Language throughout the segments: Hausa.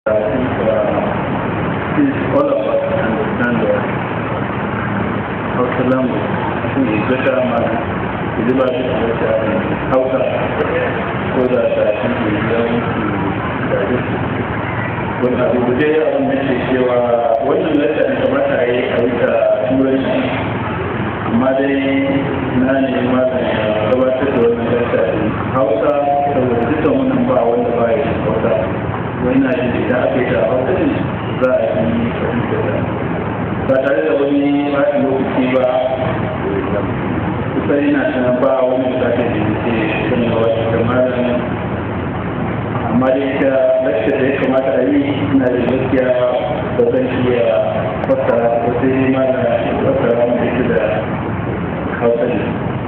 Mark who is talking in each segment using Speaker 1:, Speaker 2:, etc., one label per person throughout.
Speaker 1: I think uh, since all of us understand the Hausa language, I think it's better man to deliver this better in Hausa so that I think we learn to digest it. Wanda abu da ya abin da ke cewa wannan lissa da kamata a yi a wuta turanci amma dai na ne mazan ya gabatar da wannan lissa in Hausa saboda dukkan wannan ba wanda ba ya yi Hausa. wannan shi da aka yi da hausarin za a yi fahimta ba tare da wani baki lokaci ba kusa yana sanar ba wani bukatar da ke sani wa wata kamarin amma da ita lakshar da ya kamata a yi ina da gaskiya ba zan iya fassara ba sai dai ma na fassara wanda ita da hausa ne.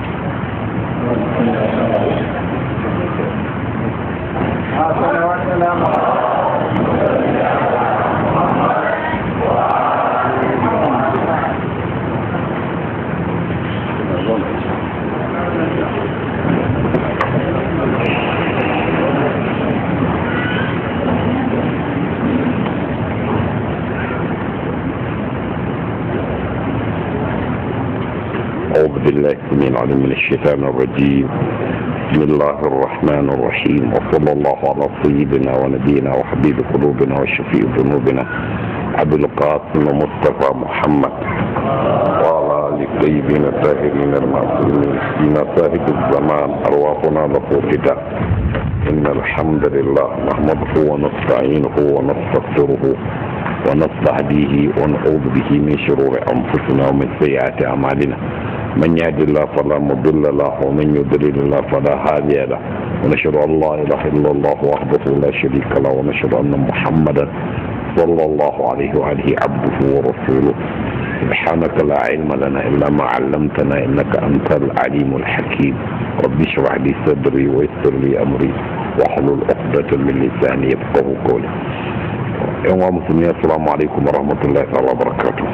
Speaker 2: أعوذ بالله من العليم من الشيطان الرجيم بسم الله الرحمن الرحيم وصلى الله على سيدنا ونبينا وحبيب قلوبنا وشفيع ذنوبنا أبي القاسم مصطفى محمد وعلى آل الطيبين الطاهرين المعصومين فينا صاحب الزمان أرواحنا له فداء إن الحمد لله نحمده ونستعينه ونستغفره ونستهديه ونعوذ به من شرور أنفسنا ومن سيئات أعمالنا من يهد الله فلا مضل له ومن يضلل الله فلا هادي له ونشهد ان لا اله الا الله وحده لا شريك له ونشهد ان محمدا صلى الله عليه واله عبده ورسوله سبحانك لا علم لنا الا ما علمتنا انك انت العليم الحكيم رب اشرح لي صدري ويسر لي امري واحلل عقدة من لساني يفقه قولي يوم مسلمين السلام عليكم ورحمه الله تعالى وبركاته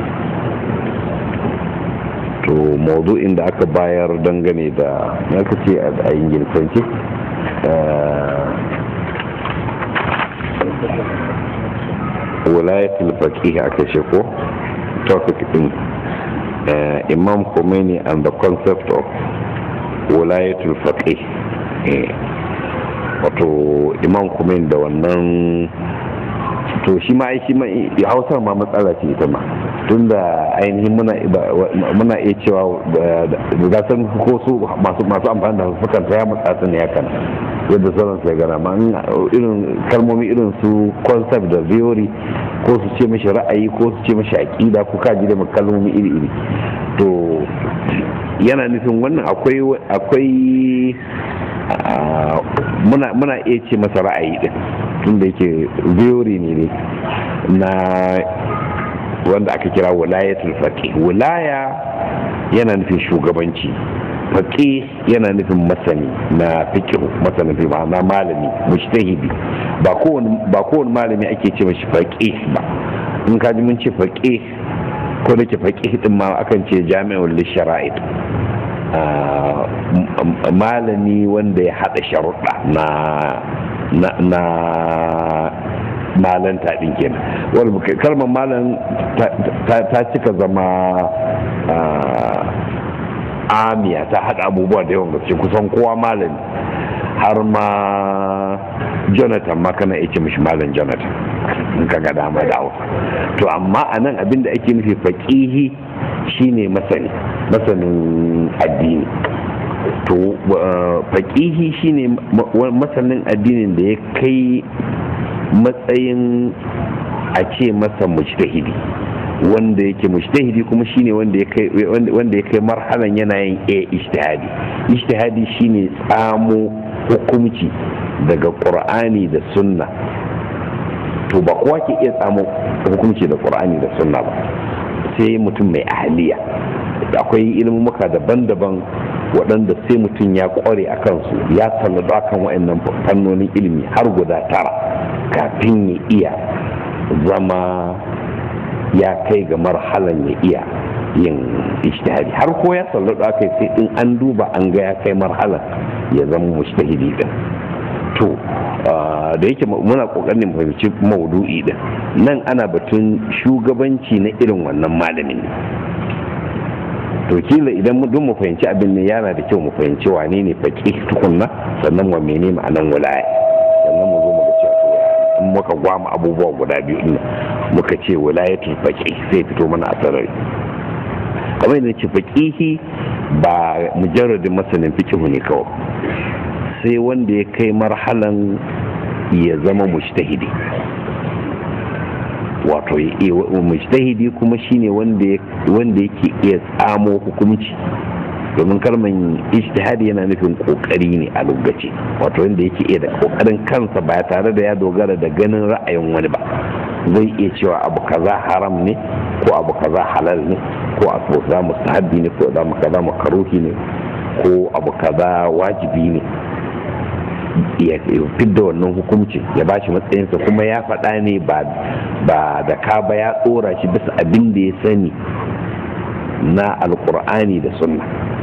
Speaker 2: to maudu'in da aka bayar dangane da ya ce a ingilisanci wilayatul faqih aka ce ko topic din imam Khomeini and the concept of wilayatul faqih wato imam Khomeini da wannan to shi ma shi ma hausar ma matsala ce ita ma tunda ainihin muna iya cewa da san ko su masu amfani da sukan ta ya matsa ne hakan yadda sauran sai gana ma irin kalmomi irin su concept da theory ko su ce mashi ra'ayi ko su ce mashi aƙida ko kaji da kalmomi iri-iri to yana nufin wannan akwai akwai muna iya ce masa ra'ayi din tunda yake theory ne ne na wanda aka kira wilayatul faqih wilaya yana nufin shugabanci faqih yana nufin masani na fiqh masanin fiqh na malami mujtahidi ba kowane ba kowane malami ake ce mashi faqih ba in ka ji mun ce faqih ko da ke faqih din ma akan ce jami'ul lishara'id malami wanda ya hada sharuɗa na na malanta din kenan wani kalmar malam ta cika zama amiya ta haɗa abubuwa da yawan gaske kusan kowa malami har ma jonathan ma kana ce mishi malam jonathan in ka ga dama da hausa to amma a nan abin da ake nufi faƙihi shine masani masanin addini to faƙihi shine masanin addinin da ya kai matsayin a ce masa mujtahidi wanda yake mujtahidi kuma shine wanda ya kai wanda ya kai marhalan yana yin a ijtihadi ijtihadi shine tsamo hukunci daga qur'ani da sunna to ba kowa ke iya tsamo hukunci da qur'ani da sunna ba sai mutum mai ahliya akwai ilmumuka daban-daban waɗanda sai mutum ya ƙware a kansu ya sallado akan waɗannan fannonin ilimi har guda tara kafin ya iya zama ya kai ga marhalan ya iya yin ijtihadi har ko ya sallado aka sai in an duba an ga ya kai marhalan ya zama mujtahidi din to da yake muna kokarin fahimci maudu'i din nan ana batun shugabanci na irin wannan malamin ne to kila idan duk mu fahimci abin ne yana da kyau mu fahimci wane ne faƙi tukunna sannan wa mene ma'anan wilaya sannan mu zo mu ga cewa in muka gwama abubuwa guda biyu din muka ce wilayatul faqih sai fito mana a sarari kamar yadda ce faqihi ba mujarradin masanin fiqh ne kawai sai wanda ya kai marhalan ya zama mujtahidi wato mujtahidi kuma shine wanda yake iya tsamo hukunci domin kalman ijtihadi yana nufin kokari ne a lokaci wato wanda yake iya da kokarin kansa ba tare da ya dogara da ganin ra'ayin wani ba zai iya cewa abu kaza haram ne ko abu kaza halal ne ko abu kaza mustahabbi ne ko abu kaza makaruhi ne ko abu kaza wajibi ne ya fidda wannan hukuncin ya ba shi matsayinsa kuma ya faɗa ne ba da ka ba ya tsora shi bisa abin da ya sani na alkur'ani da sunna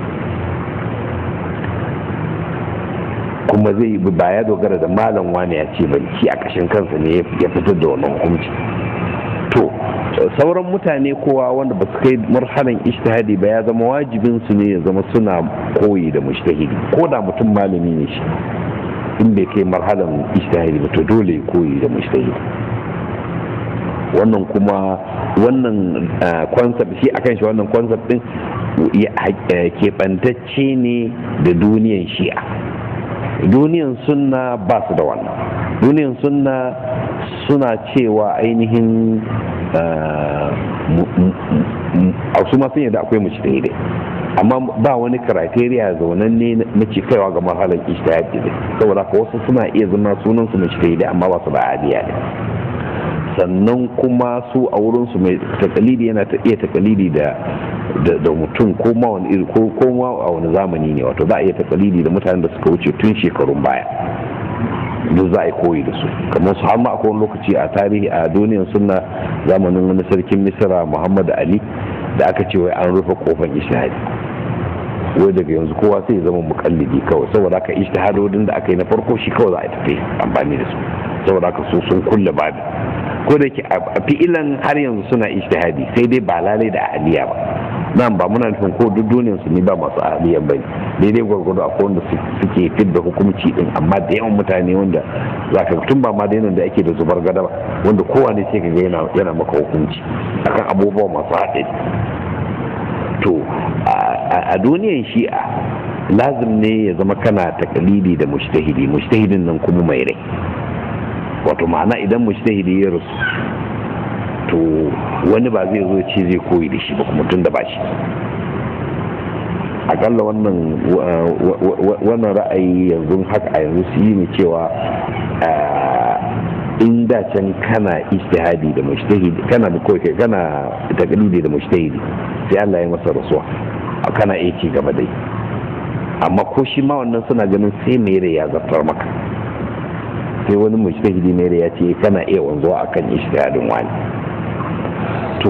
Speaker 2: kuma zai ba ya dogara da malam wani ya ce ba shi a ƙashin kansa ne ya fitar da wannan hukunci to sauran mutane kowa wanda ba su kai marhalan ishtihadi ba ya zama wajibin su ne ya zama suna koyi da mushtahidi ko da mutum malami ne shi in bai kai marhalan ishtihadi ba to dole ya koyi da mushtahidi wannan kuma wannan concept shi akan shi wannan concept din keɓantacce ne da duniyan shi'a duniyan sunna ba su da wannan duniyan sunna suna cewa ainihin a su ma sun yadda akwai mushtahidai amma ba wani criteria zaunan ne na ce kaiwa ga marhalar ishtihadi ne saboda ka wasu suna iya zama sunan su mushtahidai amma ba su da adiya ne sannan kuma su a wurin su mai takalidi yana ta iya takalidi da da mutum ko ma wani iri ko ma a wani zamani ne wato za a iya takalidi da mutanen da suka wuce tun shekarun baya duk za a yi koyi da su kamar su har ma akwai wani lokaci a tarihi a duniyar suna zamanin wani sarkin misira muhammad ali da aka ce wai an rufe kofar ishtihadi wai daga yanzu kowa sai zama mukallidi kawai saboda haka ishtihadodin da aka yi na farko shi kawai za a tafi amfani da su saboda haka su sun kulle babi ko da ke a fi'ilan har yanzu suna ishtihadi sai dai ba lalai da ahaliya ba nan ba muna nufin ko duk duniyar su ne ba masu ahaliyan ba daidai gwargwado akwai wanda suke fidda hukumci din amma da yawan mutane wanda za ka tun ba ma da yanar da ake da zubar gada ba wanda kowane sai ka ga yana maka hukunci akan abubuwa masu haɗari to a duniyan shi'a lazim ne ya zama kana takalidi da mujtahidi mujtahidin nan kuma mai rai wato ma'ana idan mujtahidi ya rasu to wani ba zai zo ce zai koyi da shi ba kuma tun da ba shi akalla wannan wannan ra'ayi yanzu haka a yanzu su yi ne cewa in da can kana ijtihadi da mujtahidi kana da koyi kana taqlidi da mujtahidi sai Allah ya masa rasuwa kana iya ci gaba dai amma ko shi ma wannan suna ganin sai mere ya zartar maka sai wani mujtahidi mere ya ce kana iya wanzuwa akan ijtihadin wani to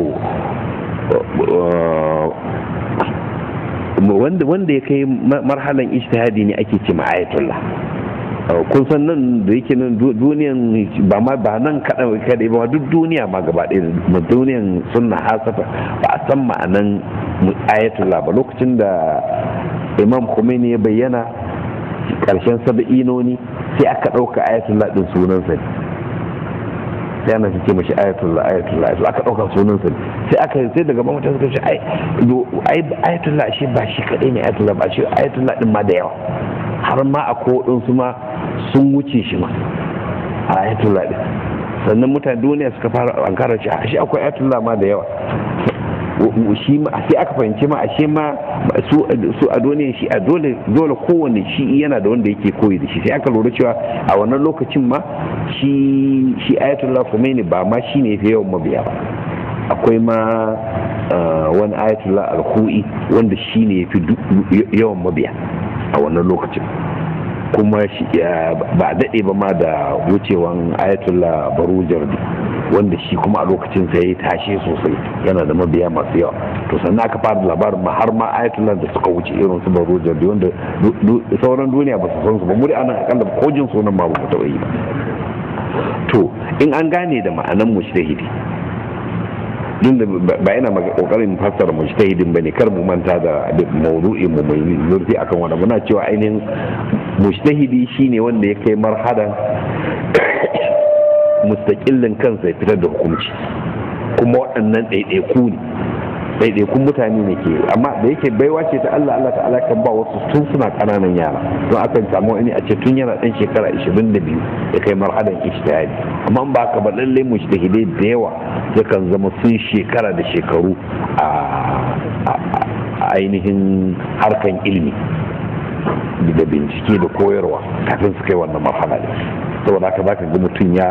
Speaker 2: wanda ya kai marhalan ijtihadi ne ake ce ayatullah kun san nan da yake nan duniyan ba ma ba nan kaɗan kaɗai ba duk duniya ma gaba ɗaya duniyan sunna hasafa ba a san ma'anan ayatullah ba lokacin da imam khomeini ya bayyana ƙarshen saba'inoni sai aka ɗauka ayatullah ɗin sunansa ne sai ana ce mashi ayatullah ayatullah to aka ɗauka sunansa ne sai aka sai daga mamata suka ce ai ayatullah shi ba shi kaɗai ne ayatullah ba shi ayatullah ɗin ma da yawa har ma a kodinsu ma sun wuce shi ma a ayatullah ɗin sannan mutane duniya suka fara ankara shi shi akwai ayatullah ma da yawa shi ma sai aka fahimci ma ashe ma su a duniya shi a dole dole kowane shi yana da wanda yake koyi da shi sai aka lura cewa a wannan lokacin ma shi shi ayatullah Khomeini ba ma shi ne fi yawan mabiya ba akwai ma wani ayatullah al-hu'i wanda shi ne fi yawan mabiya a wannan lokacin kuma ba daɗe ba ma da wucewan ayatollah baru jardi wanda shi kuma a lokacin sai ya tashe sosai yana da mabiya masu yawa to sannan aka fara labarin ma har ma ayatollah da suka wuce irin su baro jabi wanda sauran duniya ba su san su ba muri ana akalla kojin sunan ma ba mu taɓa yi ba to in an gane da ma'anan mujtahidi duk da ba yana kokarin fassara mujtahidin bane kar mu manta da mawdu'in mu mai zurfi akan wannan muna cewa ainihin mujtahidi shine wanda ya kai marhadan mustaqillin kansa ya fitar da hukunci kuma waɗannan ɗaiɗaiku ne ɗaiɗaikun mutane ne ke amma da yake baiwa ce ta Allah Allah ta'ala kan ba wasu tun suna ƙananan yara don akan samu wani a ce tun yana ɗan shekara 22 ya kai marhadan ijtihadi amma ba haka ba lalle mujtahidai da yawa yakan zama sun shekara da shekaru a ainihin harkan ilimi da bincike da koyarwa kafin su kai wannan marhala ne saboda haka zaka ga mutum ya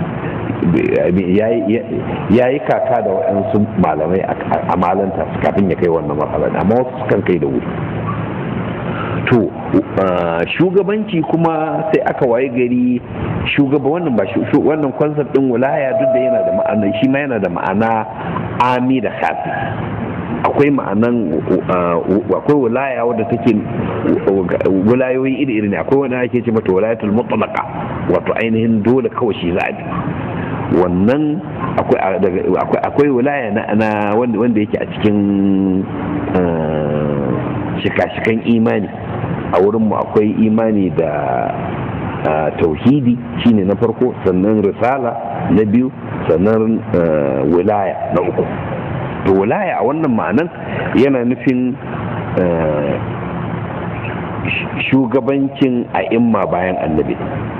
Speaker 2: ya yi kaka da waɗansu malamai a malanta kafin ya kai wannan marhala amma wasu sukan kai da wuri to shugabanci kuma sai aka waye gari shugaba wannan ba wannan concept din wilaya duk da yana da ma'ana shi ma yana da ma'ana ami da khafi akwai ma'anan akwai wilaya wadda take wilayoyi iri-iri ne akwai wanda ake ce mata wilayatul mutlaqa wato ainihin dole kawai shi za a bi wannan akwai wilaya na wanda yake a cikin shika-shikan imani a wurinmu akwai imani da tauhidi shine na farko sannan risala na biyu sannan wilaya na uku to wilaya a wannan ma'anan yana nufin shugabancin a imma bayan annabi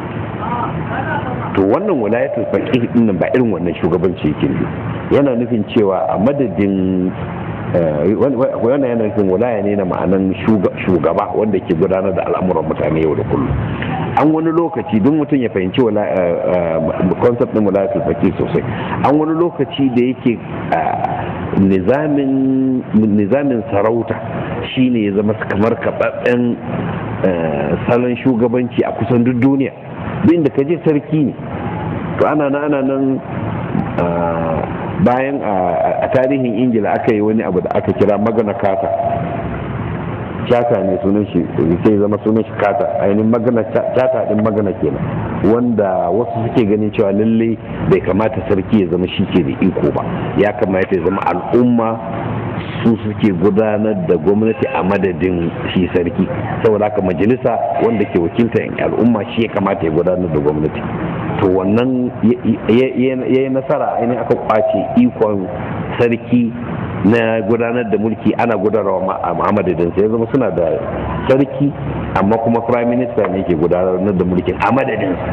Speaker 2: to wannan wilayatul faqih din ba irin wannan shugabanci yake ne yana nufin cewa a madadin wannan yana nufin wilaya ne na ma'anan shugaba wanda ke gudanar da al'amuran mutane yau da kullum an wani lokaci duk mutum ya fahimci concept din wilayatul faqih sosai an wani lokaci da yake nizamin sarauta shine ya zama kamar kaɓaɓɓen salon shugabanci a kusan duk duniya duk inda ka je sarki ne to ana nan ana nan bayan a tarihin ingila aka yi wani abu da aka kira magana kata chata ne sunan shi sai zama sunan shi kata ainihin magana chata din magana kenan wanda wasu suke ganin cewa lalle bai kamata sarki ya zama shi ke da iko ba ya kamata ya zama al'umma su suke gudanar da gwamnati a madadin shi sarki saboda haka majalisa wanda ke wakilta al'umma shi ya kamata ya gudanar da gwamnati to wannan ya yi nasara ainihin aka kwace ikon sarki na gudanar da mulki ana gudanarwa a madadinsa ya zama suna da sarki amma kuma prime minister ne ke gudanar da mulkin a madadinsa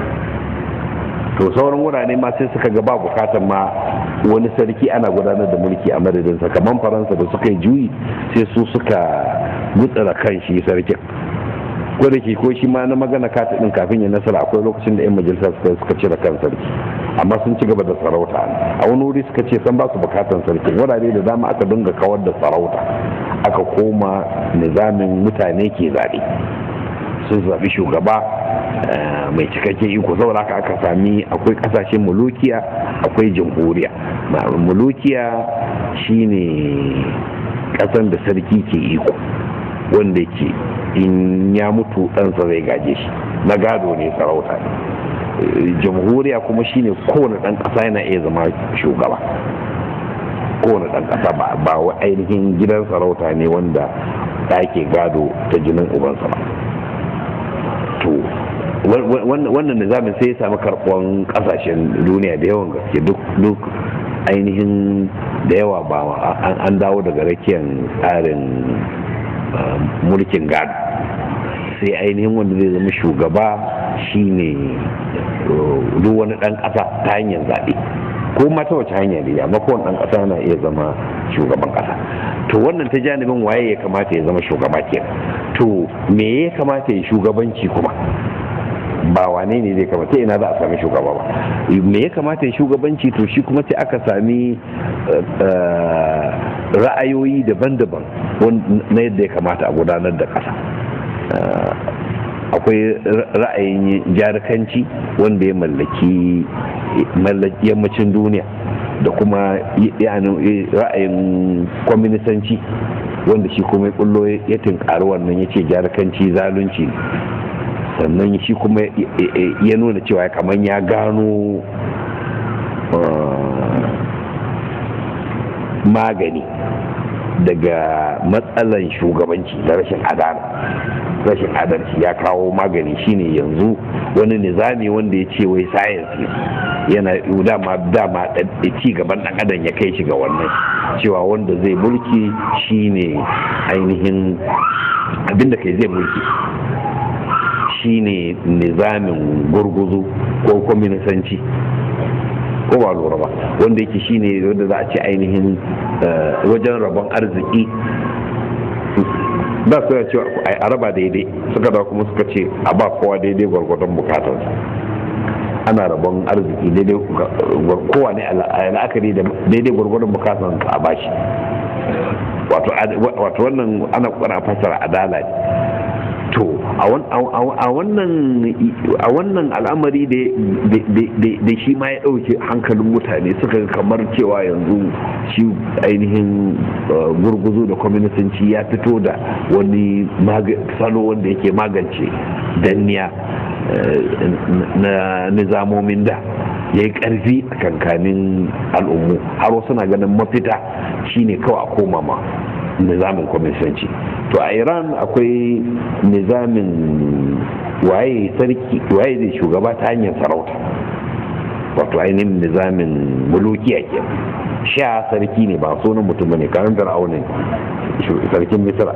Speaker 2: to sauran wurare ma sai suka ga ba bukatar ma wani sarki ana gudanar da mulki a madadinsa kamar faransa da suka yi juyi sai su suka gutsara kan shi sarkin ko da ke ko shi ma na magana kata din kafin ya nasara akwai lokacin da 'yan majalisa suka suka cire kan sarki amma sun ci gaba da sarauta a wani wuri suka ce san ba su bukatan sarki wurare da dama aka dinga kawar da sarauta aka koma nizamin mutane ke zaɓe sun zaɓi shugaba mai cikakken iko saboda haka aka sami akwai ƙasashen mulukiya akwai jamhuriya mulukiya shine ƙasan da sarki ke iko wanda ke in ya mutu ɗansa zai gaje shi na gado ne sarauta ne jamhuriya kuma shine kowane ɗan ƙasa yana iya zama shugaba kowane ɗan ƙasa ba wa ainihin gidan sarauta ne wanda ɗake gado ta jinin ubansa ba to wannan nizamin sai ya sami karɓuwan ƙasashen duniya da yawan gaske duk ainihin da yawa ba an dawo daga rakiyar tsarin mulkin gado sai ainihin wanda zai zama shugaba shine duk wani dan kasa ta hanyar zaɓe ko ma ta wace hanya ne amma kowane dan kasa yana iya zama shugaban kasa to wannan ta janibin waye ya kamata ya zama shugaba ke to me ya kamata ya shugabanci kuma ba wane ne zai kamata ina za a sami shugaba ba me ya kamata ya shugabanci to shi kuma sai aka sami ra'ayoyi daban-daban na yadda ya kamata a gudanar da ƙasa akwai ra'ayin jarikanci wanda ya mallaki yammacin duniya da kuma ra'ayin kwaminisanci wanda shi kuma kullo ya tinkari wannan ya ce jarikanci zalunci sannan shi kuma ya nuna cewa kamar ya gano magani daga matsalan shugabanci da rashin adala rashin adalci ya kawo magani shine yanzu wani nizami wanda ya ce wai science yana dama dama ci gaban dan adam ya kai shi ga wannan cewa wanda zai mulki shine ainihin abinda kai zai mulki shine nizamin gurguzu ko kwaminisanci ko ba lura ba wanda yake shine wanda za a ce ainihin wajen rabon arziki da su cewa a raba daidai suka da kuma suka ce a ba kowa daidai gwargwadon bukatarsa ana rabon arziki daidai kowa ne a la'akari da daidai gwargwadon bukatarsa a bashi wato wannan ana kwana fasara adala ne to a wannan al'amari da shi ma ya ɗauke hankalin mutane suka kamar cewa yanzu shi ainihin gurguzu da kwaminisanci ya fito da wani salo wanda yake magance danniya na nizamomin da ya yi ƙarfi a kankanin al'ummu har wasu na ganin mafita shine kawai a koma ma nizamin kwaminisanci to a iran akwai nizamin waye sarki waye zai shugaba ta hanyar sarauta wato ainihin nizamin mulukiya ke sha sarki ne ba sunan mutum ne karin fir'aunin sarkin misira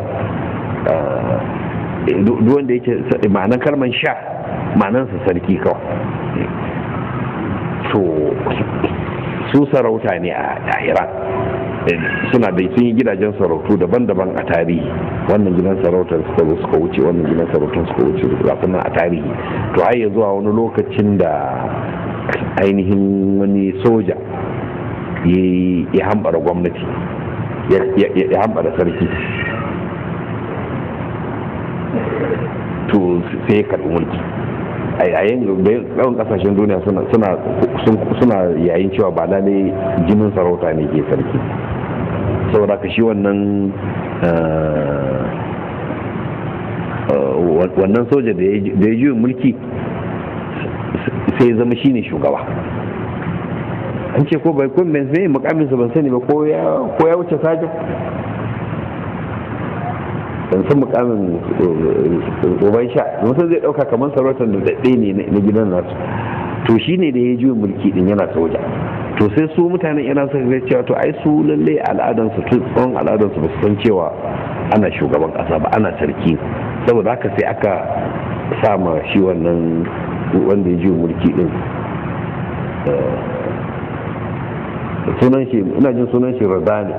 Speaker 2: duk wanda yake ma'anar kalman sha ma'anarsa sarki kawai to su sarauta ne a iran suna da sun yi gidajen sarautu daban-daban a tarihi wannan gidan sarautar suka zo suka wuce wannan gidan sarautar suka wuce kafin a tarihi to har zuwa wani lokacin da ainihin wani soja ya hambara gwamnati ya hambara sarki to sai ya karɓi mulki a yayin yawan kasashen duniya suna yayin cewa ba lalai jinin sarauta ne ke sarki saboda ka shi wannan wannan soja da ya juyin mulki sai ya zama shine shugaba an ce ko bai kun ban sai mukaminsa ban sani ba ko ya wuce sajin ban san mukamin uban sha mutum zai dauka kamar sarautar da daɗe ne na gidan nasu to shi ne da ya juyin mulki din yana soja to sai su mutanen iran suka ga cewa to ai su lalle al'adansu tun tsawon al'adansu ba su san cewa ana shugaban ƙasa ba ana sarki saboda haka sai aka sama shi wannan wanda ya juyin mulki din sunan shi ina jin sunan shi razali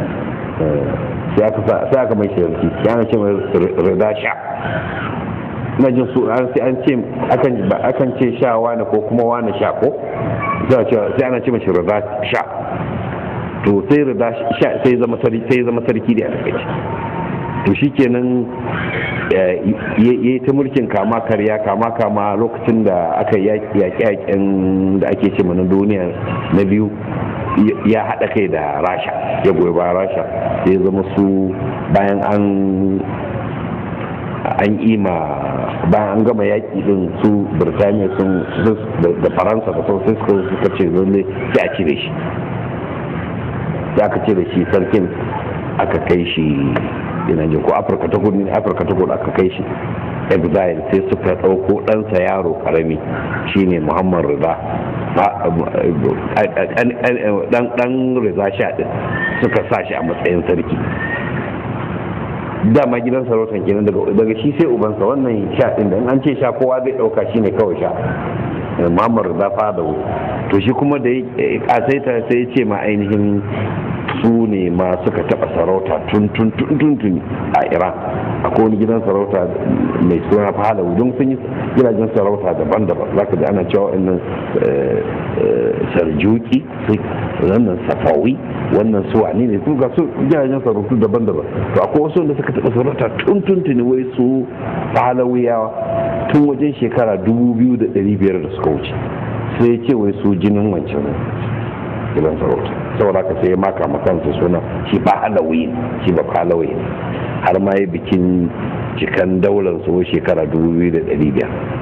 Speaker 2: sai aka mai shirki ya na ce mai rida sha ina jin su sai an ce akan ce sha wani ko kuma wani sha ko sai ana ce mashi rida sha to sai rida sha sai zama sarki da a takaici to shikenan ya yi ta mulkin kama karya kama kama lokacin da aka yaƙi yaƙen da ake ce na duniya na biyu ya haɗa kai da rasha ya goyi bayan rasha ya zama su bayan an an ima bayan an gama yaƙi din su birtaniya sun da faransa da sun suka ce zalle sai a cire shi sai aka cire shi sarkin aka kai shi yana jin ko afirka ta kudu afirka ta kudu aka kai shi exile sai suka ɗauko ɗansa yaro ƙarami shine muhammad rida ɗan rida sha ɗin suka sa shi a matsayin sarki dama gidan sarautar kenan daga shi sai ubansa wannan sha ɗin da in an ce sha kowa zai ɗauka shi ne kawai sha muhammad rida fada to shi kuma da ya kasaita sai ya ce ma ainihin su ne ma suka taɓa sarauta tun tun tun tun a iran akwai wani gidan sarauta mai suna falawu don sun yi gidajen sarauta daban-daban za ka ji ana cewa wannan sarjuki wannan safawi wannan suwa ne ne ga su gidajen sarautu daban-daban to akwai wasu wanda suka taɓa sarauta tun tun tuni wai su falawiyawa tun wajen shekara 2,500 da suka wuce sai ya ce wai su jinin wancan gidan sarauta saboda ka sai ya maka makansa suna shi ba halawi shi ba halawi har ma ya bikin cikan daular su shekara 2,500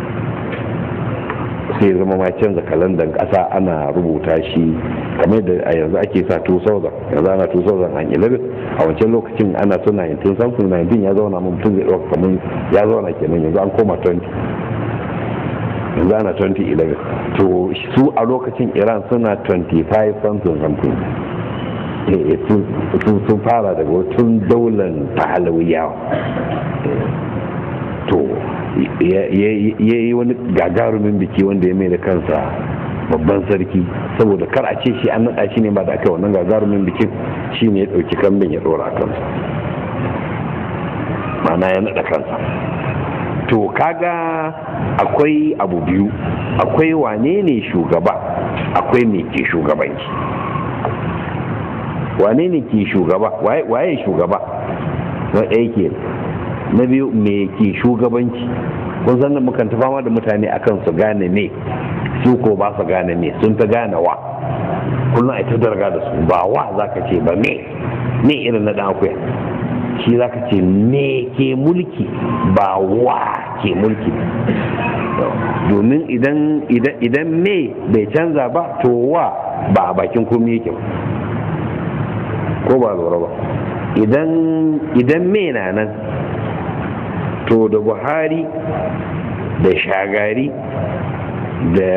Speaker 2: sai zama ma canza kalandar kasa ana rubuta shi kamar da a yanzu ake sa 2000 yanzu ana 2011 a wancan lokacin ana so 19 something 19 ya zauna mun mutum zai ɗauka kamar ya zauna kenan yanzu an koma 20 yanzu ana 2011 to su a lokacin iran suna 25 something something sun fara daga tun daular pahalawiyawa to ya yi wani gagarumin biki wanda ya mai da kansa babban sarki saboda kar a ce shi an naɗa shi ne ba da aka wannan gagarumin bikin shi ne ya ɗauki kambin ya ɗora kansa mana ya naɗa kansa to kaga akwai abu biyu akwai wane ne shugaba akwai me ke shugabanci wane ne ke shugaba waye shugaba na ɗaya ke na biyu me ke shugabanci kun san mukan ta fama da mutane akan su gane me su ko ba su gane me sun ta gane wa kullum a ta darga da su ba wa za ka ce ba me me irin na dan akuya shi za ka ce me ke mulki ba wa ke mulki domin idan idan me bai canza ba to wa ba a bakin komi yake ba ko ba lura ba idan me na nan to da buhari da shagari da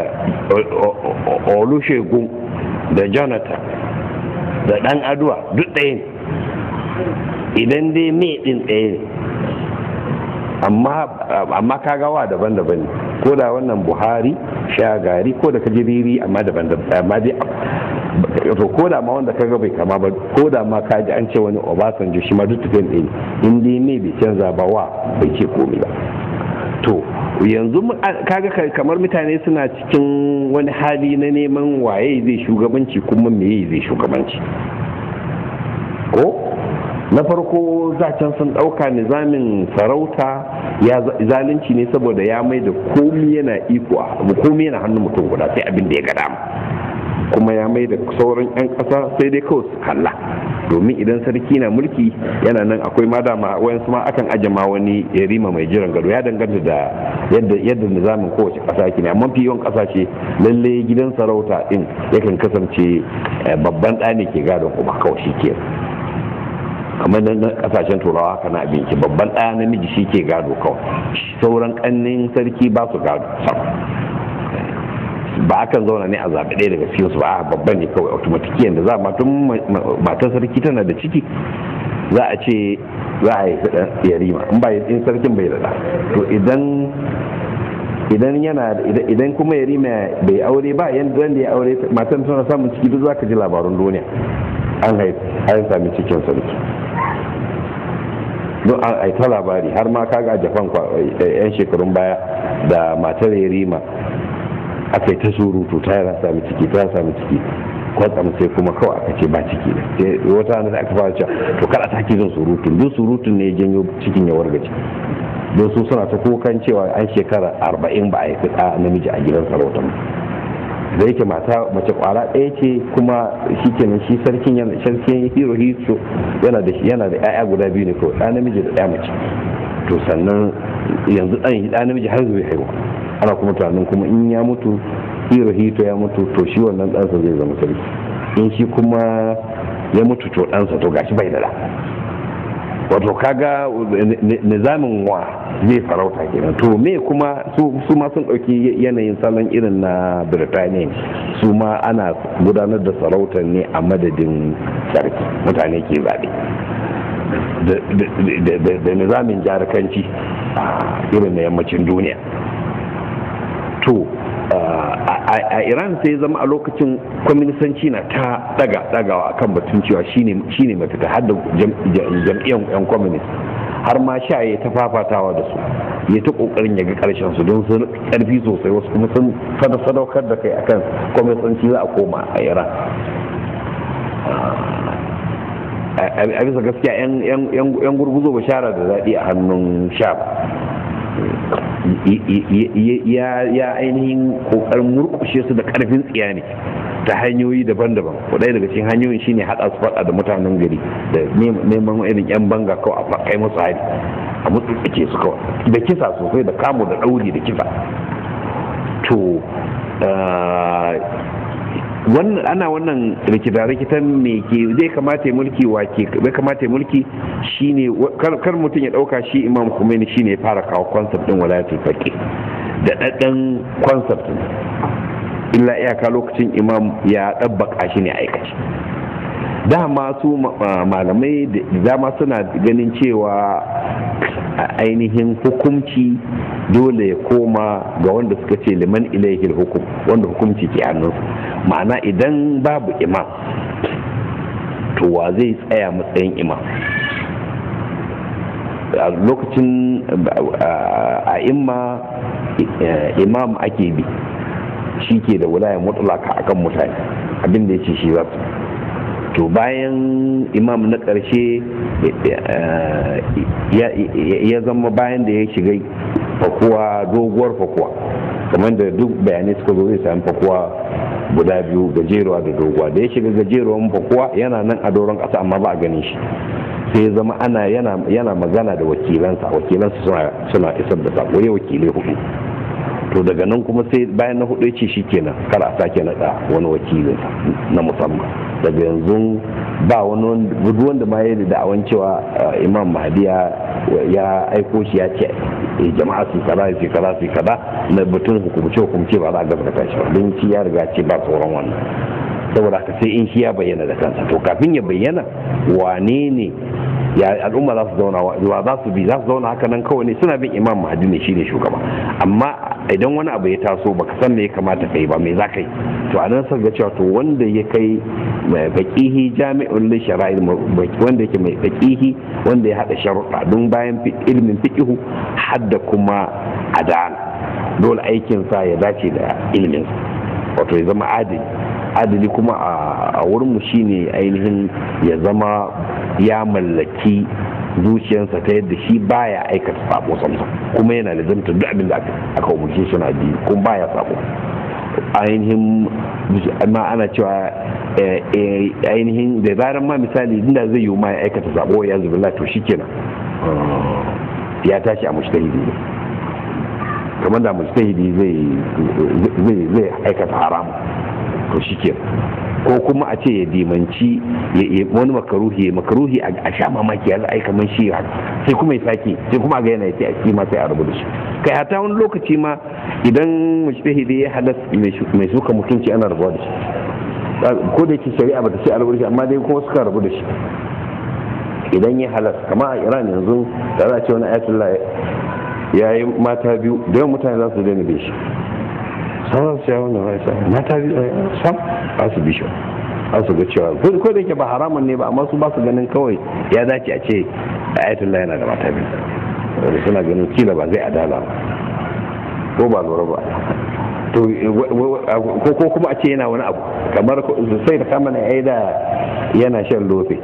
Speaker 2: olusegun da jonathan da dan aduwa duk ɗaya ne idan dai me ɗin ɗaya ne amma kagawa daban-daban ne ko da wannan buhari shagari ko da kajiriri amma daban-daban amma dai to ko da ma wanda kaga bai kama ba ko da ma ka ji an ce wani obasanjo shi ma duk tafiyan ɗaya in dai me bai canza ba wa bai ce komi ba to yanzu kaga kamar mutane suna cikin wani hali na neman waye zai shugabanci kuma meye zai shugabanci ko na farko zacen sun ɗauka nizamin sarauta ya zalunci ne saboda ya mai da komi yana iko komi yana hannun mutum guda sai abin da ya ga dama kuma ya mai da sauran 'yan ƙasa sai dai kawai su kalla domin idan sarki na mulki yana nan akwai ma dama wayansu ma akan aje ma wani yarima mai jiran gado ya danganta da yadda yadda nizamin kowace ƙasa ke ne amma fi yawan ƙasashe lalle gidan sarauta din yakan kasance babban ɗa ne ke gadon kuma kawai shi ke amma nan kasashen turawa haka na abinci babban ɗaya namiji shi ke gado kawai sauran ƙannin sarki ba su gado ba akan zauna ne a zaɓi ɗaya daga cikinsu ba a babban ne kawai automatiki yadda za matun matar sarki tana da ciki za a ce za a yi yarima in ba in sarkin bai da to idan idan yana idan kuma yarima bai aure ba yanda ya aure matan tana samun ciki duk za ka ji labarun duniya an haifi an sami cikin sarki don an aita labari har ma kaga a japan yan shekarun baya da matar yarima aka yi ta surutu ta yana sami ciki ta sami ciki kwatsam sai kuma kawai aka ce ba ciki ne wata da aka fara cewa to kada ta jin surutun duk surutun ne janyo cikin ya wargaje don su suna ta kokan cewa an shekara arba'in ba a yi fita namiji a gidan sarautar da yake mata mace kwara ɗaya ce kuma shi kenan shi sarkin yana sarkin hiro hiro yana da yana da ƴaƴa guda biyu ne kawai ɗa namiji da ɗaya mace to sannan yanzu ɗan ɗa namiji har zai haihuwa ana kuma tunanin kuma in ya mutu hiro hito ya mutu to shi wannan ɗansa zai zama sarki in shi kuma ya mutu to ɗansa to gashi bai da ɗa wato kaga nizamin wa zai farauta kenan to me kuma su ma sun ɗauki yanayin salon irin na birtaniya su ma ana gudanar da sarautar ne a madadin sarki mutane ke zaɓe da nizamin jarakanci irin na yammacin duniya to a iran sai zama a lokacin kwaminisanci na ta daga dagawa akan batun cewa shine mafita har da jam'iyyar yan kwaminis har ma sha ya ta fafatawa da su ya ta kokarin ya ga karshen su don sun karfi sosai wasu kuma sun fada sadaukar da kai akan kwaminisanci za a koma a iran a bisa gaskiya yan gurguzo bashara da daɗi a hannun sha ya ainihin kokarin murkushe su da karfin tsiya ne ta hanyoyi daban-daban ɗaya daga cikin hanyoyin shine haɗa su faɗa da mutanen gari da neman irin yan banga kawai a kai musu hari a mutsutsuke su kawai da kisa sosai da kamu da ɗauri da kisa to wannan ana wannan rikita-rikitan me ke zai kamata ya mulki wa ke zai kamata ya mulki shine kar mutum ya dauka shi imam Khomeini shine ya fara kawo concept din walayatul faqih da daddan concept illa iyaka lokacin imam ya dabbaka shi ne aikace dama su malamai da dama suna ganin cewa ainihin hukumci dole ya koma ga wanda suka ce liman ilaihil hukum wanda hukumci ke hannunsu ma'ana idan babu imam to wa zai tsaya matsayin imam a lokacin a imma imam ake bi shi ke da wulayen mutulaka akan mutane abinda ya ce shi za su to bayan imam na ƙarshe ya zama bayan da ya shiga fakuwa doguwar fakuwa kamar da duk bayanai suka zo zai sami fakuwa guda biyu gajeruwa da doguwa da ya shiga gajeruwan fakuwa yana nan a doron ƙasa amma ba a ganin shi sai ya zama ana yana magana da wakilansa wakilansa suna isar da sako ya wakilai hudu to daga nan kuma sai bayan na hudu ce kenan kar a sake naɗa wani wakilin na musamman daga yanzu ba wani wanda ma ya da da'awan cewa imam mahdi ya aiko shi ya ce jama'a su kaza su kaza su kaza na batun hukumce hukumce ba za a gaskata shi ba don shi ya riga ce ba tsoron wannan saboda haka sai in shi ya bayyana da kansa to kafin ya bayyana wane ne ya al'umma za su zauna wa za su bi za su zauna haka nan kawai ne suna bin imam mahadi ne shine shugaba amma idan wani abu ya taso baka san me ya kamata kai ba me za ka yi to a nan sa ga cewa to wanda ya kai faqihi jami'ul li shara'il wanda yake mai faqihi wanda ya hada sharuɗa don bayan ilimin fiqihu hadda kuma adala dole aikin sa ya dace da ilimin wato ya zama adili adali kuma a wurinmu shine ainihin ya zama ya mallaki zuciyarsa ta yadda shi baya aikata sabo samsam kuma yana da zanta duk abin da aka umarce shi na biyu kuma baya sabo ainihin ma ana cewa ainihin da zarar ma misali inda zai yi ma ya aikata sabo ya zubi to shikenan ya tashi a mushtahidi ne kamar da mujtahidi zai zai aikata haramu to shike ko kuma a ce ya dimanci wani makaruhi makaruhi a sha mamaki ya ai kamar shi sai kuma ya sake sai kuma ga yana yace a kima sai a rubu da shi kai hata wani lokaci ma idan mujtahidi ya halas mai suka mutunci ana rabuwa da shi ko da yake shari'a bata ce a rubu da shi amma dai kuma suka rabu da shi idan ya halas kama a iran yanzu da za a ce wani ayatollah ya yi mata biyu da yawan mutane za su daina bin shi sauran su yawon da raisa mata biyu sam ba su bisho ba su ga cewa ko da yake ba haramun ne ba amma su ba su ganin kawai ya dace a ce ayatollah yana da mata biyu da suna ganin kila ba zai adala ba ko ba lura ba to ko kuma a ce yana wani abu kamar sai da kama na da yana shan lofe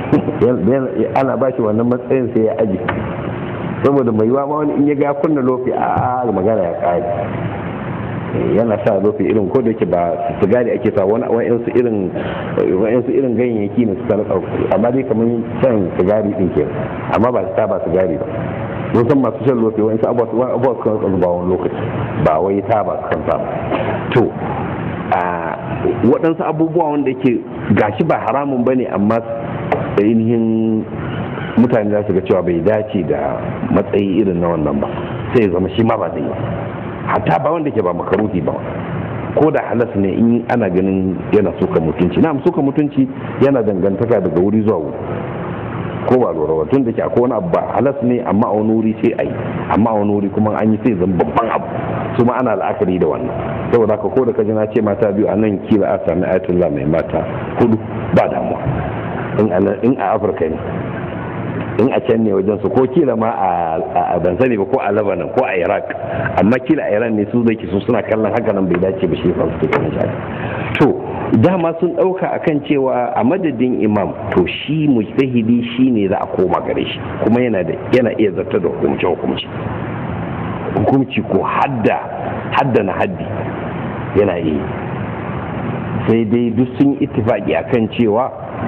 Speaker 2: ana ba shi wannan matsayin sai ya aji saboda mai yiwa ma wani in ya ga kunna lofi a magana ya kare yana sa lofi irin ko da yake ba sigari ake sa wani wa'yansu irin wa'yansu irin ganyayyaki ne su sanar amma dai kamar shan sigari din ke amma ba ta ba sigari ba mun san masu shan lofi wa'yansu abubuwa su kan ba wani lokaci ba wai ta ba su kan sa to waɗansu abubuwa wanda yake gashi ba haramun ba ne amma ainihin mutane za su ga cewa bai dace da matsayi irin na wannan ba sai ya zama shi ma ba zai yi hatta ba wanda ke ba makaruhi ba ko da halas ne in ana ganin yana suka mutunci na suka mutunci yana dangantaka daga wuri zuwa wuri ko ba lura ba tun da ke akwai wani abu ba halas ne amma a wani wuri sai a yi amma a wani wuri kuma an yi sai zan babban abu su ma ana la'akari da wannan saboda haka ko da kaji na ce mata biyu a nan kila a sami ayatollah mai mata hudu ba damuwa in a afirka ne in a can ne wajen su ko kila ma a ban sani ba ko a lebanon ko a iraq amma kila a iran ne su zai su suna kallon haka nan bai dace ba shi yasa suke kallon shi to dama sun dauka akan cewa a madadin imam to shi mujtahidi shi ne za a koma gare shi kuma yana da yana iya zartar da hukumce hukumce hukumci ko hadda hadda na haddi yana yi sai dai duk sun ittifaki akan cewa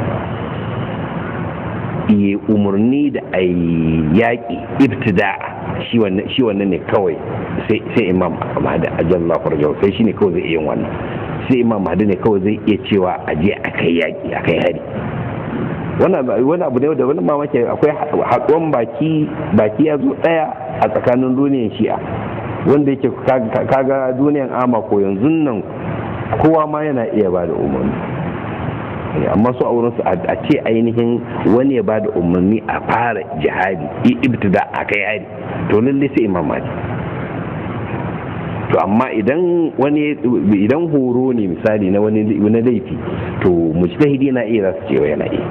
Speaker 2: iya umarni da a yaƙi ibtida shi wannan ne kawai sai imam mahdi ajallah farjau sai shi ne kawai zai iya yin wannan sai imam mahdi ne kawai zai iya cewa a je a kai yaƙi a kai hari wani abu ne da wani mamaki akwai haɗuwan baki baki ya zo ɗaya a tsakanin duniyar shi'a wanda yake kaga duniyar ama ko yanzu nan kowa ma yana iya ba da umarni amma su a wurinsu a ce ainihin wani ya ba da umarni a fara jihadi ibtida a kai hari to lalle sai imam mali to amma idan wani idan horo ne misali na wani laifi to mujtahidi na iya za su cewa yana iya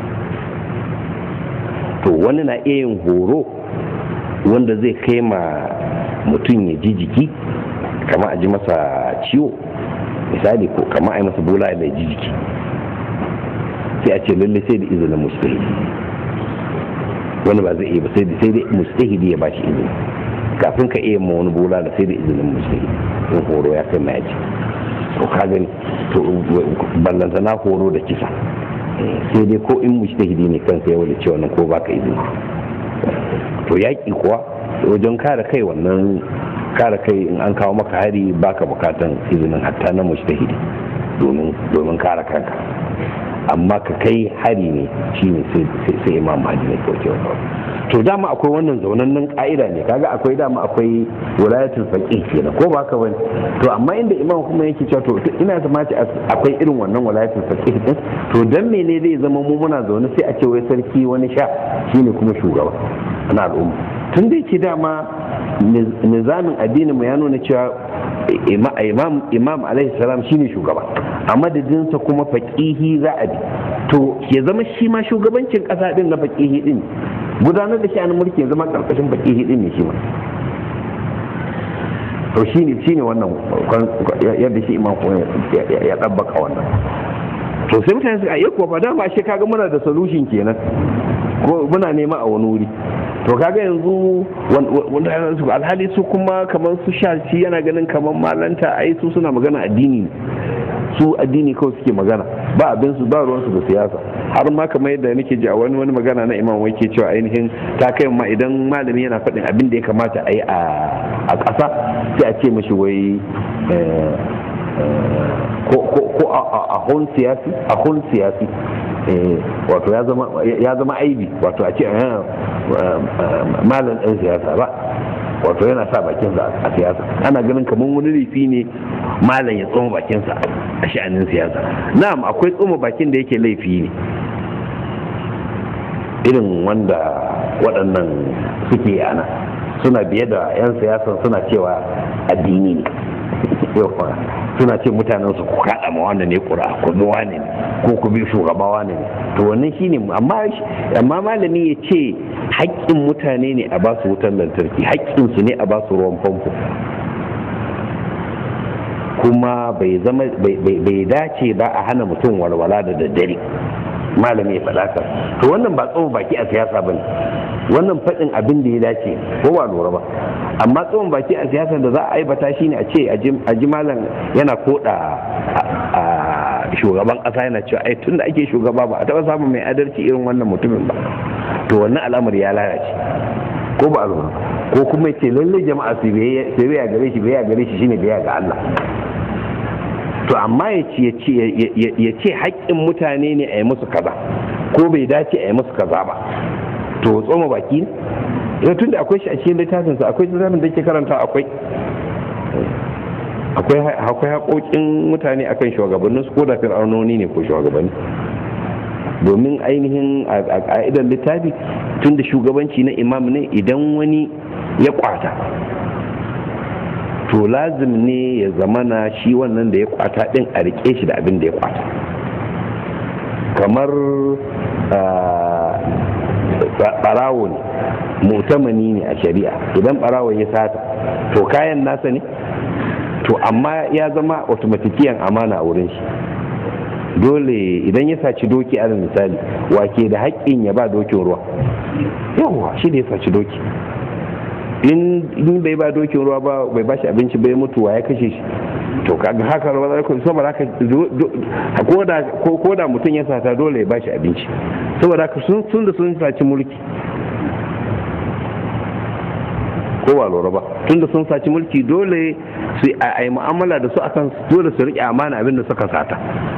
Speaker 2: to wani na iya yin horo wanda zai kai ma mutum ya ji jiki kama a ji masa ciwo misali ko kama a yi masa bola da ji jiki sai a ce lalle sai da izinin mustahidi wani ba zai iya ba sai dai mustahidi ya ba shi izini kafin ka iya ma wani bola da sai da izinin mustahidi in horo ya kai mayaji to ka gani to ballanta na horo da kisa sai dai ko in mustahidi ne kansa ya wani ce wannan ko baka izini to yaƙi kuwa wajen kare kai wannan kare kai in an kawo maka hari baka bukatan izinin hatta na mustahidi domin domin kare kanka amma ka kai hari ne shine sai imam mahdi ne kauce to dama akwai wannan zaunannen ka'ida ne kaga akwai dama akwai wilayatul faqih kenan ko ba ka bane to amma inda imam kuma yake cewa to ina zama ce akwai irin wannan wilayatul faqih din to dan mene zai zama mu muna zaune sai a ce wai sarki wani sha shine kuma shugaba na al'umma tun da yake dama nizamin addinin mu ya nuna cewa imam imam alaihi salam shine shugaba a madadinsa kuma faƙihi za a bi to ya zama shi ma shugabancin ƙasa din na faƙihi din gudanar da sha'anin mulki ya zama ƙarƙashin faƙihi din ne shi ma to shine shine wannan yadda shi imam ya ɗabbaka wannan to sai mutane suka ayyuka ba dama shi kaga muna da solution kenan ko muna nema a wani wuri to kaga yanzu wanda su alhali su kuma kamar su shaci yana ganin kamar malanta ai su suna magana addini su addini kawai suke magana ba abin su ba ruwansu da siyasa har ma kamar yadda nake ji a wani wani magana na imam wai ke cewa ainihin ta kai ma idan malami yana faɗin abin da ya kamata a yi a ƙasa sai a ce mashi wai ko a hun siyasi a hun siyasi wato ya zama aibi wato a ce malam ɗan siyasa ba wato yana sa bakinsa a siyasa ana ganin kamar wani laifi ne malam ya tsoma bakinsa a sha'anin siyasa na'am akwai tsoma bakin da yake laifi ne irin wanda waɗannan suke ana suna biye da 'yan siyasan suna cewa addini ne suna ce mutanen su ku kaɗa ma wannan ne ƙura ku bi wane ne ko ku bi shugaba wane ne to wannan shine amma amma malami ya ce haƙƙin mutane ne a ba su wutar lantarki haƙƙin su ne a ba su ruwan famfo kuma bai zama bai dace ba a hana mutum walwala da daddare malami ya faɗa ka to wannan ba tsohon baki a siyasa bane wannan faɗin abin da ya dace ko ba lura ba amma tsohon baki a siyasa da za a aibata shine a ce a ji malam yana koda a shugaban ƙasa yana cewa ai tun da ake shugaba ba a taɓa samun mai adalci irin wannan mutumin ba to wannan al'amari ya lalace ko ba lura ko kuma ce lallai jama'a su biyayya gare shi biyayya gare shi shine biyayya ga Allah to amma ya ce haƙƙin mutane ne a yi musu kaza ko bai dace a yi musu kaza ba to tsoma baki ne tun da akwai shi a cikin littafinsa akwai littafin da ke karanta akwai akwai haƙoƙin mutane akan shugabannin su ko da fir'aunoni ne ko shugabanni domin ainihin a ƙa'idar littafi tun da shugabanci na imam ne idan wani ya kwata to lazim ne ya zamana shi wannan da ya kwata din a rike shi da abin da ya kwata kamar barawo ne mutamani ne a shari'a idan barawo ya sata to kayan nasa ne to amma ya zama automatikiyan amana a wurin shi dole idan ya saci doki a misali wake da haƙƙin ya ba dokin ruwa yawwa shi da ya saci doki
Speaker 3: in bai ba dokin ruwa ba bai ba shi abinci bai mutu wa ya kashe shi to kaga haka ruwa zai kuma saboda haka ko da mutum ya sata dole ya ba shi abinci saboda haka sun da sun saci mulki ko ba lura ba tunda sun saci mulki dole su a yi mu'amala da su akan dole su riƙe amana abin da suka sata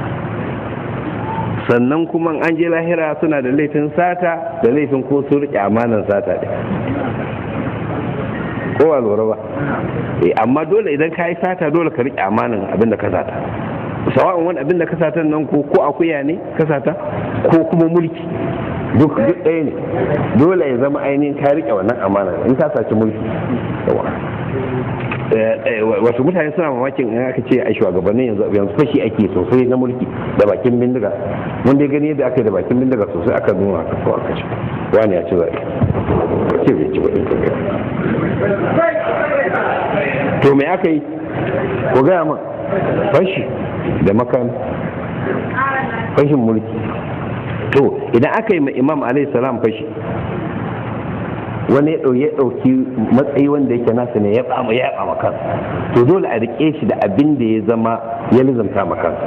Speaker 3: sannan kuma an je lahira suna da laifin sata da laifin ko su riƙe amanan sata ɗin ko ba lura ba amma dole idan ka yi sata dole ka riƙe amanan abin da ka sata sawa'un wani abin da ka sata nan ko ko akuya ne ka sata ko kuma mulki duk duk ɗaya ne dole ya zama ainihin ka riƙe wannan amana in ka saci mulki wasu mutane suna mamakin in aka ce a shugabannin yanzu yanzu fashi ake sosai na mulki da bakin bindiga mun dai gani yadda aka yi da bakin bindiga sosai aka nuna aka kawo aka ce wani ya ci zaɓe ce bai ci ba to me aka yi ko gaya ma fashi da makan fashin mulki to idan aka yi ma imam alayhi salam fashi wani ya ɗauki matsayi wanda yake nasa ne ya ɓama ya ɓama kan to dole a riƙe shi da abin da ya zama ya lizanta ma kan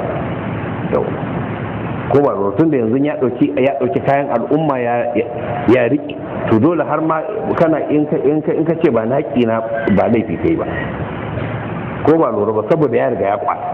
Speaker 3: ko ba tun da yanzu ya ɗauki ya ɗauki kayan al'umma ya riƙe to dole har ma kana in ka ce ba na na ba laifi kai ba ko ba lura ba saboda ya riga ya kwata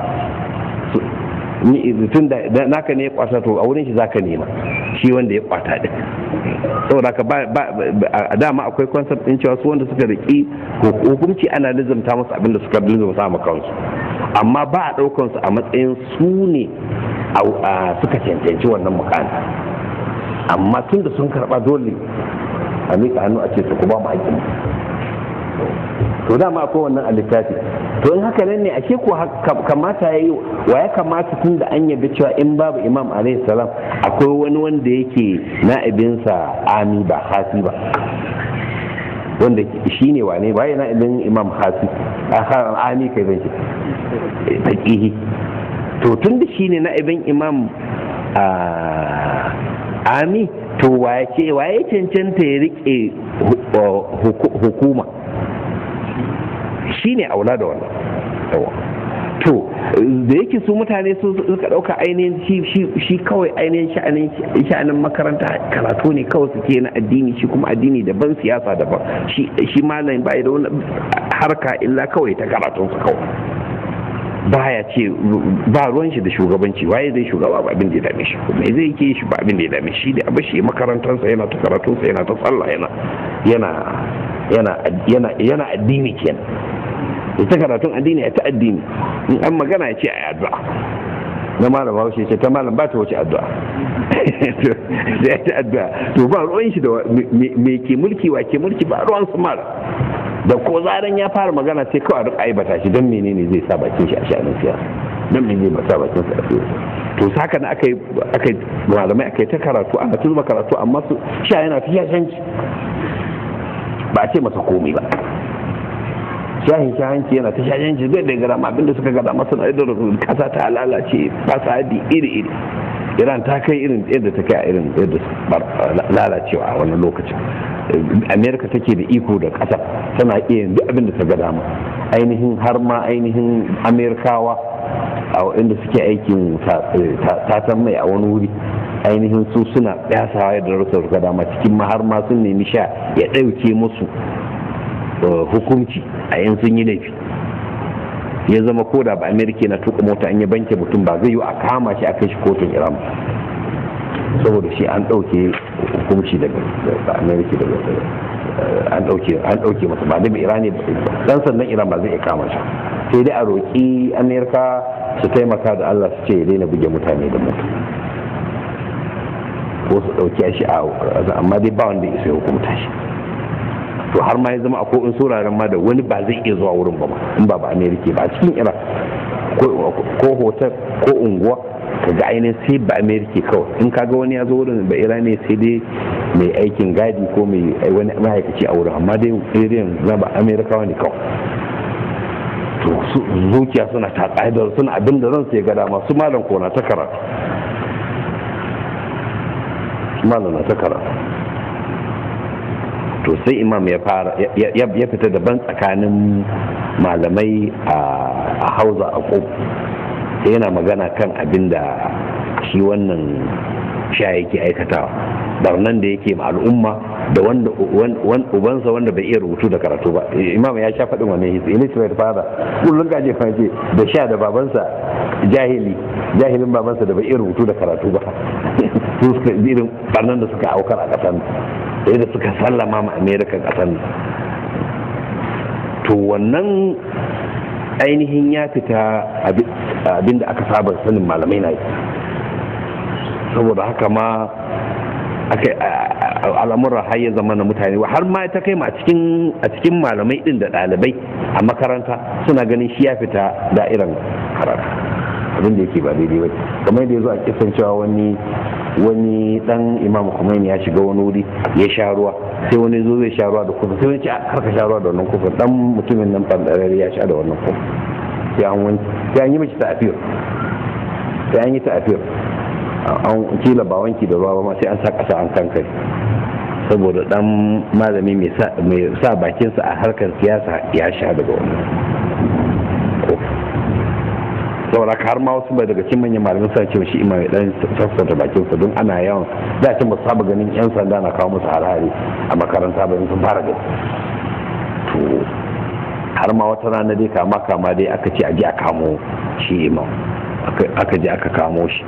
Speaker 3: tun da naka ne ya kwata to a wurin shi zaka nema shi wanda ya kwata din saboda ka ba a dama akwai concept din cewa su wanda suka riki hukunci ana lizamta musu abin da suka lizamta ma kansu amma ba a daukan su a matsayin su ne suka cancanci wannan mukami amma tun da sun karba dole a mika hannu a ce su ku ba mu haƙƙin to dama akwai wannan a littafi to in haka nan ne ashe ko kamata ya yi wa ya kamata tun da an yabi cewa in babu imam alayhi salam akwai wani wanda yake na'ibinsa ami ba hasi ba wanda shi ne wane ba ya na'ibin imam hasi ami kai zan ce taƙihi to tun da shi ne na'ibin imam ami to waye waye cancanta ya rike hukuma shi ne aula da wannan to da yake su mutane su suka dauka ainihin shi kawai ainihin sha'anin makaranta karatu ne kawai suke na addini shi kuma addini daban siyasa daban shi malam bai da wani harka illa kawai ta karatun su kawai baya ce ba ruwan shi da shugabanci waye zai shugaba ba abin da ya dame shi kuma zai yake shi ba abin da ya dame shi da abashi makarantarsa yana ta karatunsa yana ta sallah yana yana yana yana addini kenan ita karatun addini ya ta addini in an magana ya ce a yi addu'a na malam haushe ce ta malam ba ta wuce addu'a da ya ta addu'a to ba ruwan shi da me ke mulki wa ke mulki ba ruwan su mara da ko zaran ya fara magana sai kawai duk aibata shi don menene zai sa bakin shi a sha'anin siyasa don menene ba sa bakin sa a siyasa to haka na aka yi aka malamai aka yi ta karatu ana tuzuma karatu amma su sha yana ta shashanci ba a ce masa komai ba shahin shahanci yana ta shahanci zai da gara abinda suka gada masa na da kasa ta lalace fasadi iri iri iran ta kai irin yadda ta kai a irin yadda lalacewa a wannan lokacin amerika take da iko da kasa tana iya duk abin da ta ga dama ainihin har ma ainihin amerikawa a inda suke aikin tatan mai a wani wuri ainihin su suna ɗasawa yadda rasa suka dama cikin ma har ma sun nemi sha ya ɗauke musu hukunci a yan sun yi laifi ya zama ko da ba amerika na tuka mota an yi banke mutum ba zai yi a kama shi a kai shi kotun iran saboda shi an ɗauke hukunci daga amerika daga an ɗauke an ɗauke masa ba da irani dan sannan iran ba zai iya kama shi sai dai a roƙi amerika su taimaka da allah su ce ya daina buge mutane da mutu ko su ɗauki shi a amma dai ba wanda ya isa hukunta shi to har ma ya zama akwai in sauraren ma da wani ba zai iya zuwa wurin ba ma in ba ba amerika ba cikin iran ko hotel ko unguwa ka ga ainihin sai ba amerika kawai in ka ga wani ya zo wurin ba iran ne sai dai mai aikin gadi ko mai wani ma'aikaci a wurin amma dai irin na ba amerikawa ne kawai to zuciya suna ta ƙa'idar suna abin da zan sai gada masu malam ko na ta karatu malam na ta karatu to to sai imam ya fara ya fita daban tsakanin malamai a hauza a ko sai yana magana kan abin da shi wannan sha yake aikatawa barnan da yake ma al'umma da wanda ubansa wanda bai iya rubutu da karatu ba imam ya sha faɗin wannan hisi illiterate father kullum ka je fahimce da sha da babansa jahili jahilin babansa da bai iya rubutu da karatu ba su suka irin barnan da suka aukar a ƙasar da yadda suka sallama ma amerika ƙasar to wannan ainihin ya fita abin da aka saba sanin malamai na yi saboda haka ma al'amuran har ya zama na mutane har ma ta kai ma a cikin malamai din da ɗalibai a makaranta suna ganin shi ya fita da'iran karatu abin da yake ba daidai ba kamar da ya zo a kisan cewa wani wani dan imam Khomeini ya shiga wani wuri ya sha ruwa sai wani zo zai sha ruwa da kufa sai wani ce har ka sha ruwa da wannan kufa dan mutumin nan bandarare ya sha da wannan kufa sai an wani sai an yi mishi ta'afir sai an yi ta'afir an kila ba wanki da ruwa ba ma sai an sa kasa an kankare saboda dan malami mai sa bakinsa a harkar siyasa ya sha daga wannan saboda har ma wasu bai daga cikin manyan malamin sa cewa shi imam dan sassauta bakin sa don ana yawan da cin ba su saba ganin yan sanda na kawo musu harare a makaranta ba sun fara gani to har ma wata rana dai kama kama dai aka ce a je a kamo shi imam aka je aka kamo shi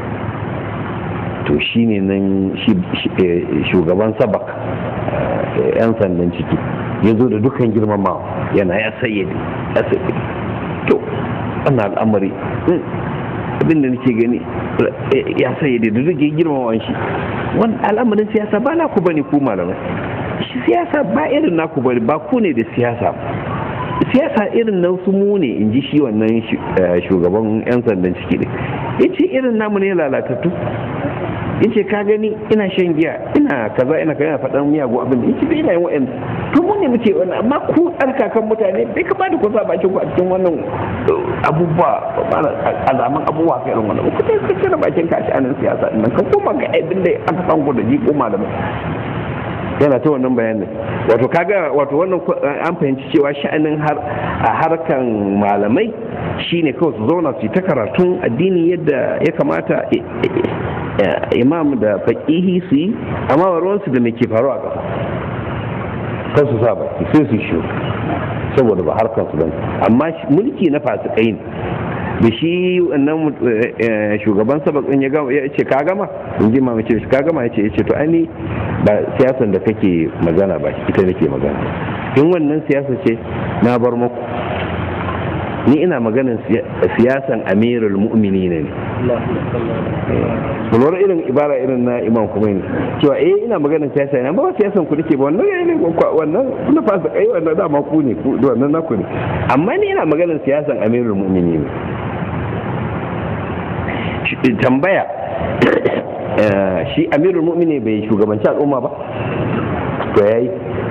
Speaker 3: to shi ne nan shugaban sabak yan sandan ciki ya zo da dukkan girmamawa yana ya sayyade ya sayyade to wannan al'amari abin da nake gani ya sayyade da duk girmamawan shi wani al'amarin siyasa ba na ku bane ku malamai shi siyasa ba irin naku bane ba ku ne da siyasa siyasa irin nan su mu ne in ji shi wannan shugaban 'yan sandan ciki ne ya ce irin namu ne lalatattu ya ce ka gani ina shan giya ina kaza ina kaza faɗan miyagun abin da ya ce ina yin wa'yan to mu ne muke wannan amma ku tsarkakan mutane bai ka bada kusa bakin ku a cikin wannan abubuwa alaman abubuwa kai irin wannan ku ta cire bakin ka a sha'anin siyasa ɗin ka koma ga abin da aka san ku da ji koma da yana ta wannan bayanin wato kaga wato wannan an fahimci cewa sha'anin har a harkan malamai shine kawai su zauna su yi ta karatun addini yadda ya kamata imam da faƙihi su yi amma ruwansu da mai ke faru a ƙasa kan su sa baki sai su shi saboda ba harkar su bane amma mulki na fasikai ne da shi wannan shugaban sabakin ya gama ya ce ka gama in ji mamaye ce ka gama ya ce ya ce to ani ba siyasan da kake magana ba ita nake magana in wannan siyasa ce na bar muku ni ina maganin siyasan amirul mu'mini ne lura irin ibara irin na imam kuma ne cewa eh ina maganin siyasa ina ba siyasan ku nake ba wannan ne wannan na fasa kai wannan dama ku ne wannan naku ne amma ni ina maganin siyasan amirul mu'mini ne tambaya shi amirul mu'mini bai shugabanci al'umma ba to yayi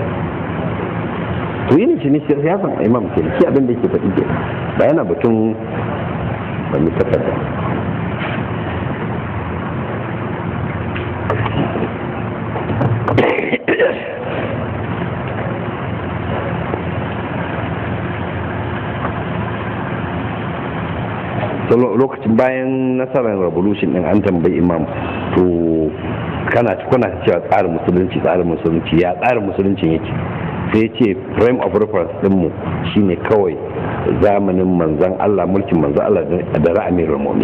Speaker 3: to yin shi ne siyasan imam ke shi abin da yake faɗi ke ba yana batun ba mi takarda lokacin bayan nasarar revolution din an tambayi imam to kana kuna cewa tsarin musulunci tsarin musulunci ya tsarin musulunci yake sai ce frame of reference dinmu shine kawai zamanin manzan Allah mulkin manzan Allah da ra'amin ramomi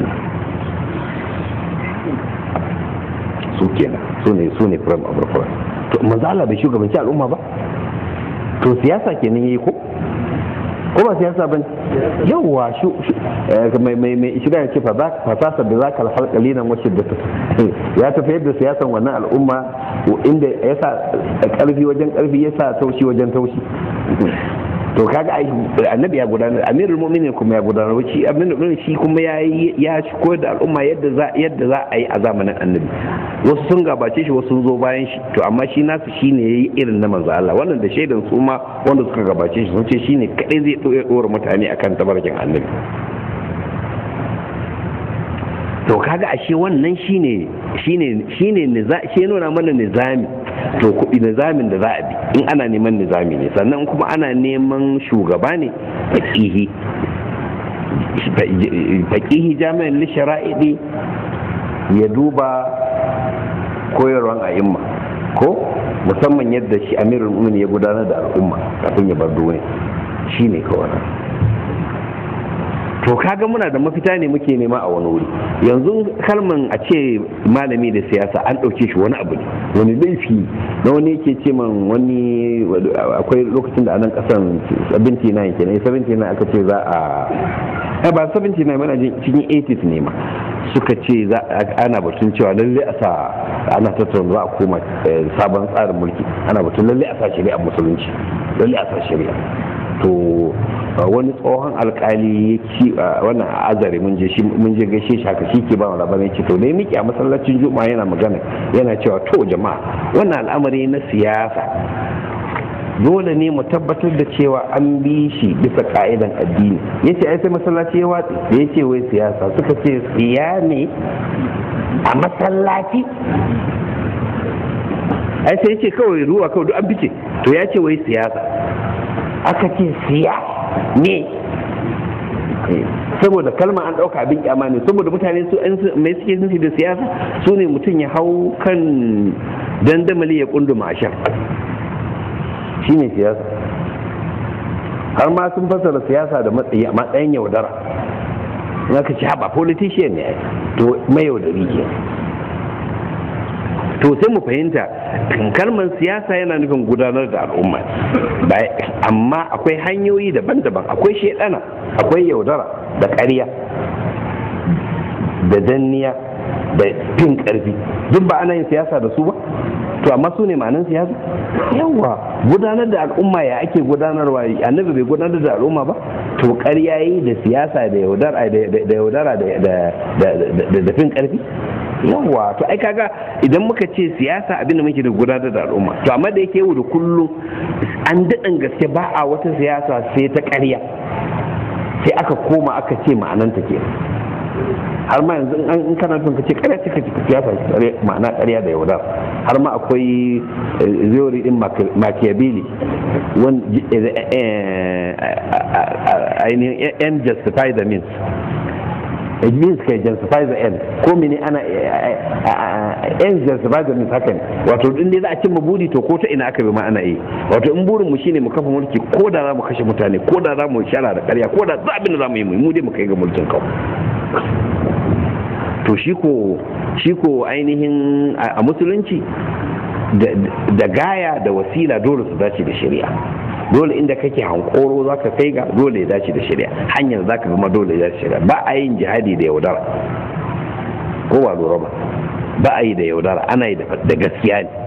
Speaker 3: su kenan su ne su ne frame of reference to manzan Allah bai shugabanci al'umma ba to siyasa kenan yayi ko ko ba siyasa ba yawwa shu mai mai mai shiga ya ce fa fasasa da zaka alhal qalilan wa shiddatu ya tafi yadda siyasan wannan al'umma inda ya sa karfi wajen karfi ya sa taushi wajen taushi to kaga ai annabi ya gudanar amirul mu'minin kuma ya gudanar shi amirul shi kuma ya ya koyar da al'umma yadda za yadda za a yi a zamanin annabi wasu sun gabace shi wasu sun zo bayan shi to amma shi nasu shine yayi irin na manzo Allah wannan da shaidan su ma wanda suka gabace shi sun ce shine kadai zai dora mutane akan tabarkin annabi to kaga ashe wannan shine shine shine shi nuna mana nizami to kuɗi nizamin da za a bi in ana neman nizami ne sannan kuma ana neman shugaba ne faƙihi faƙihi jami'in lishara'idi ya duba koyarwan a'imma ko musamman yadda shi amirul mu'minin ya gudanar da al'umma kafin ya bar duniya shine kawai to kaga muna da mafita ne muke nema a wani wuri yanzu kalman a ce malami da siyasa an ɗauke shi wani abu ne wani laifi na wani yake ce man wani akwai lokacin da anan kasan 79 kenan 79 aka ce za a ba 79 mana cikin 80s ne ma suka ce ana batun cewa lalle a sa ana tattauna za a koma sabon tsarin mulki ana batun lalle a sa shari'a musulunci lalle a sa shari'a to wani tsohon alkali ci wannan azare mun je mun je gaishe shi haka shi ke ba mu labarin ce to ne miki a masallacin juma'a yana magana yana cewa to jama'a wannan al'amari na siyasa dole ne mu tabbatar da cewa an bi shi bisa ka'idan addini yace ai sai masallaci ya watsi da yace wai siyasa suka ce siya ne a masallaci ai sai yace kawai ruwa kawai duk an bice to ya ce wai siyasa aka ce siya ne saboda kalma an ɗauka abin kyama ne saboda mutane su mai suke nufi da siyasa su ne mutum ya hau kan dandamali ya kunduma ashar shi ne siyasa har ma sun fassara siyasa da matsayin yaudara in aka ci haɓa politician ne to mai yaudari ke to sai mu fahimta kalmar siyasa yana nufin gudanar da al'umma amma akwai hanyoyi daban-daban akwai shaidana akwai yaudara da ƙarya da danniya da fin ƙarfi duk ba ana yin siyasa da su ba to amma su ne ma'anin siyasa yawa gudanar da al'umma ya ake gudanarwa annabi bai gudanar da al'umma ba to ƙarya yi da siyasa da yaudara da fin ƙarfi yawa to ai kaga idan muka ce siyasa abinda muke da gudanar da al'umma to amma da yake yau da kullum an daɗin gaske ba a wata siyasa sai ta ƙarya sai aka koma aka ce ma'ananta ke har ma yanzu in kana son ka ce ƙarya ce ka ce siyasa ma'ana ƙarya da yaudar har ma akwai theory din Machiavelli ainihin end justify the means it means kai justify the end ko mene ana end justify the means haka ne wato in dai za a cimma buri to ko ta ina aka bi ma ana yi wato in burin mu shine mu kafa mulki ko da za mu kashe mutane ko da za mu shara da ƙarya ko da za abin da za mu yi mu dai mu kai ga mulkin kawai to shi ko shi ko ainihin a musulunci da gaya da wasila dole su dace da shari'a dole inda kake hankoro za ka kai ga dole ya dace da shari'a hanyar za ka gama dole ya dace shari'a ba a yin jihadi da yaudara ko ba lura ba ba a yi da yaudara ana yi da gaskiya ne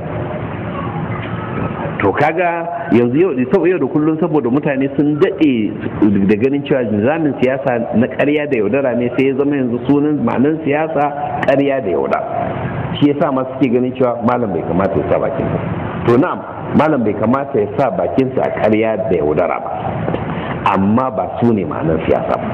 Speaker 3: to kaga yanzu yau yau da kullum saboda mutane sun daɗe da ganin cewa nizamin siyasa na ƙarya da yaudara ne sai ya zama yanzu sunan ma'anin siyasa ƙarya da yaudara shi yasa ma suke ganin cewa malam bai kamata ya sa bakin to na'am malam bai kamata ya sa bakinsa a ƙarya da yaudara ba amma ba su ne ma'anar siyasa ba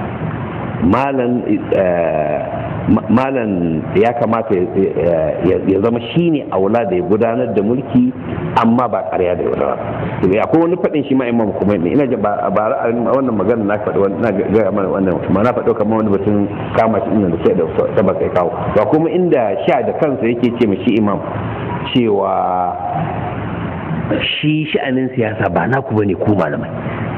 Speaker 3: malam ya kamata ya zama shi ne aula da ya gudanar da mulki amma ba ƙarya da yaudara akwai wani faɗin shi ma imam kuma ne ina ba a wannan magana na faɗi wani na gaya mana wannan ma na faɗo kamar wani batun kama shi inda da sai da saba kai kawo ba kuma inda sha da kansa yake ce shi imam cewa shi sha'anin siyasa ba naku bane ku malamai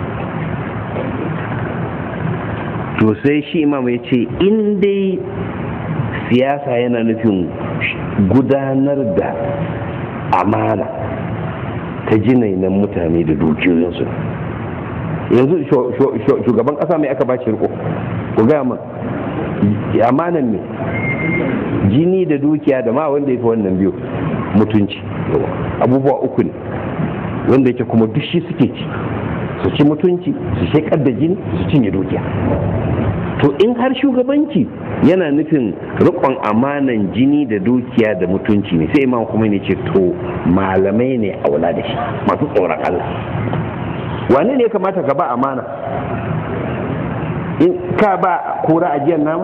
Speaker 3: to sai shi imam ya ce in dai siyasa yana nufin gudanar da amana ta jinainan mutane da dukiyoyinsu yanzu shugaban kasa mai aka bashi riko ku gaya min amanan ne jini da dukiya da ma wanda ya fi wannan biyu mutunci abubuwa uku ne wanda yake kuma duk shi suke ci su ci mutunci su shekar da jini su cinye dukiya to in har shugabanci yana nufin rikon amanan jini da dukiya da mutunci ne sai imam kuma ne ce to malamai ne aula da shi masu tsoron Allah wane ne ya kamata ka ba amana in ka ba kura ajiyar nama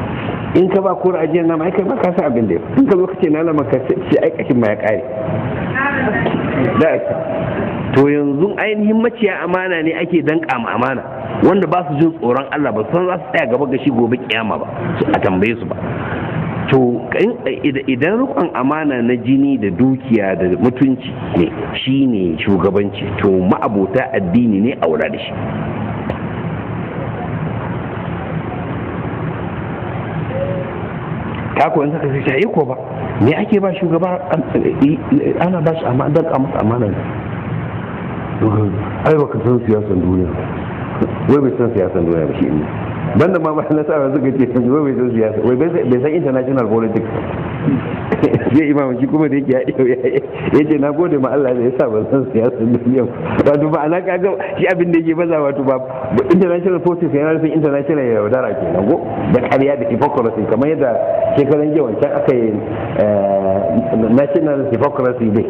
Speaker 3: in ka ba kura ajiyar nama ai kai ma ka san abin da in ka zo ka ce na lama ka ce aikashin ma ya kare to yanzu ainihin maciya amana ne ake danka ma amana wanda ba su jin tsoron Allah ba san za su tsaya gaba ga shi gobe kiyama ba a tambaye su ba to idan rukun amana na jini da dukiya da mutunci ne shi ne shugabanci to ma'abota addini ne a wura da shi kako in saka sai ko ba me ake ba shugaba ana ba shi amana dan masa amana ne ai baka san siyasan duniya wai bai san siyasan duniya ba shi ne banda ma bayan nasara suka ce wai bai san siyasa wai bai san international politics sai imam shi kuma da yake ya ce na gode ma Allah da ya sa ban san siyasa duniya wato ba ana kaga shi abin da yake baza wato ba international politics yana nufin international yaudara ke nan go da ƙarya da hypocrisy kamar yadda shekaran jiya wancan aka yi national hypocrisy day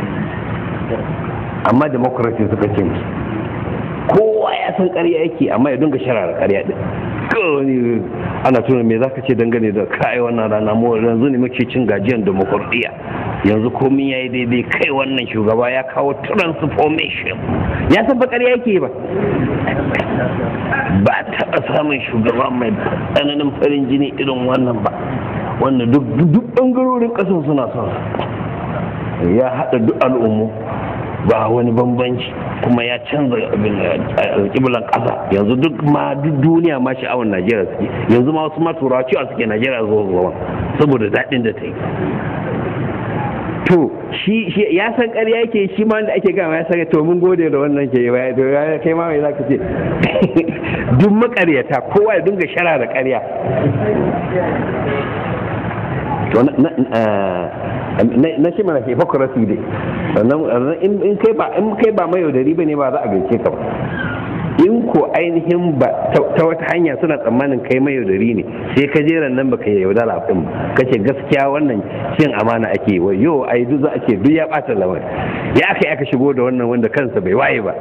Speaker 3: amma democracy suka ce musu kowa ya san ƙarya yake amma ya dinga sharara ƙarya din kawai ana tuna me zaka ce dangane da kai wannan rana mu yanzu ne muke cin gajiyan demokradiyya yanzu komai yayi daidai kai wannan shugaba ya kawo transformation ya san ba ƙarya yake ba ba taɓa samun shugaba mai tsananin farin jini irin wannan ba wanda duk duk ɓangarorin ƙasar suna son ya haɗa duk al'ummu ba wani bambanci kuma ya canza alƙiblan ƙasa yanzu duk ma duk duniya ma sha'awar najeriya suke yanzu ma wasu ma turawa cewa suke najeriya zuwa zuwa saboda daɗin da ta yi to shi ya san ƙarya yake shi ma wanda ake gama ya san to mun gode da wannan ke ya to ya kai ma mai zaka ce duk makaryata kowa ya dinga shara da ƙarya to na shi mana hypocrisy dai sannan in kai ba in kai ba mai yaudari ba ne ba za a gaishe ka ba in ko ainihin ba ta wata hanya suna tsammanin kai mai yaudari ne sai ka jeran nan baka yaudara din ka ce gaskiya wannan cin amana ake wa yo ai duk za a ce duk ya bata lamar ya aka aka shigo da wannan wanda kansa bai waye ba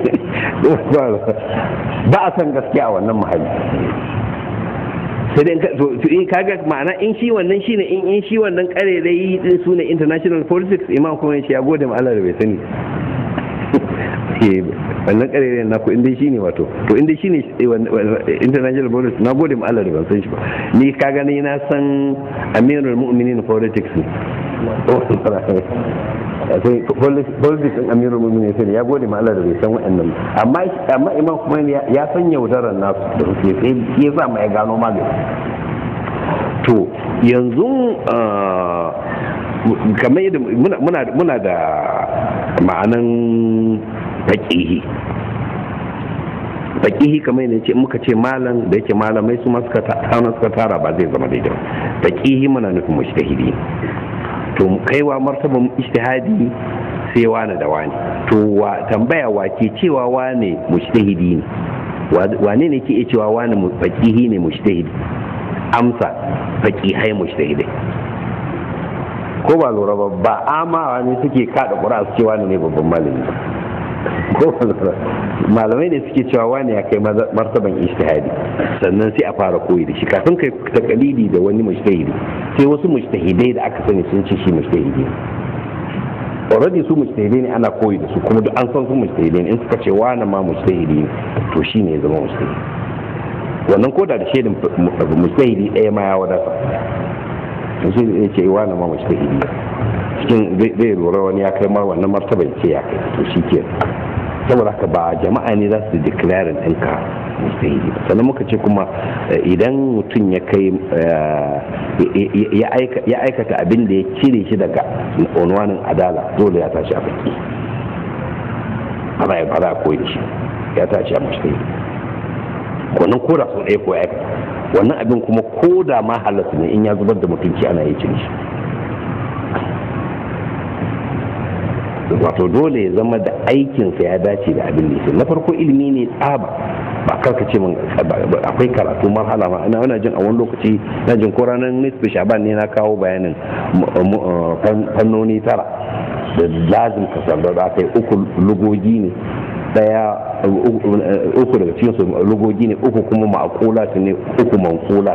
Speaker 3: ba a san gaskiya a wannan muhalli sai dai to in kaga ma'ana in shi wannan shine in in shi wannan karerai din su ne international politics imam kuma ya ya gode ma Allah da bai sani wannan karerai na ku in dai shine wato to in dai shine international politics na gode ma Allah da ban san shi ba ni kaga ni na san amirul mu'minin politics ne politics din amirul mu'minin sai ya gode ma Allah da bai san wa'annan amma amma imam kuma ya san yaudarar nasu da suke sai ya sa mai gano magani to yanzu kamar yadda muna da ma'anan faƙihi faƙihi kamar yadda ce muka ce malam da yake malamai su suka suka tara ba zai zama daidai faƙihi muna nufin mushtahidi to kaiwa martaban ijtihadi sai wani da wani to wa tambaya wa ke cewa wane mujtahidi ne wane ne ke cewa wani faqihi ne mujtahidi amsa faqihai mujtahidai ko ba lura ba ba amawa ne suke kada ƙura su ce wani ne babban malami ko malamai ne suke cewa wani ya kai martaban ijtihadi sannan sai a fara koyi da shi kafin kai takalidi da wani mujtahidi sai wasu mujtahidai da aka sani sun ce shi mujtahidi already su mujtahidai ne ana koyi da su kuma duk an san su mujtahidai ne in suka ce wani ma mujtahidi ne to shi ne ya zama mujtahidi wannan koda da shaidin mujtahidi ɗaya ma ya wadata shi ne ce wani ma mujtahidi cikin zai lura wani ya kai mar wannan martaba ce ya kai to shi ke saboda haka ba jama'a ne za su declaring ɗinka mustahili sannan muka ce kuma idan mutum ya kai ya aikata abin da ya cire shi daga unwanin adala dole ya tashi a baki ana ya fara koyi shi ya tashi a mustahili wannan koda sau ɗaya ko ya aikata wannan abin kuma koda ma halatta ne in ya zubar da mutunci ana yi cin shi wato dole ya zama da aikinsa ya dace da abin da yake na farko ilimi ne tsaba ba karka ce min akwai karatu marhala ma ina wana jin a wani lokaci na jin ko ranar nisfi shaban ne na kawo bayanin fannoni tara da lazim kasar da aka yi uku lugogi ne daya uku daga cikin su lugogi ne uku kuma ma'akulat ne uku mankulat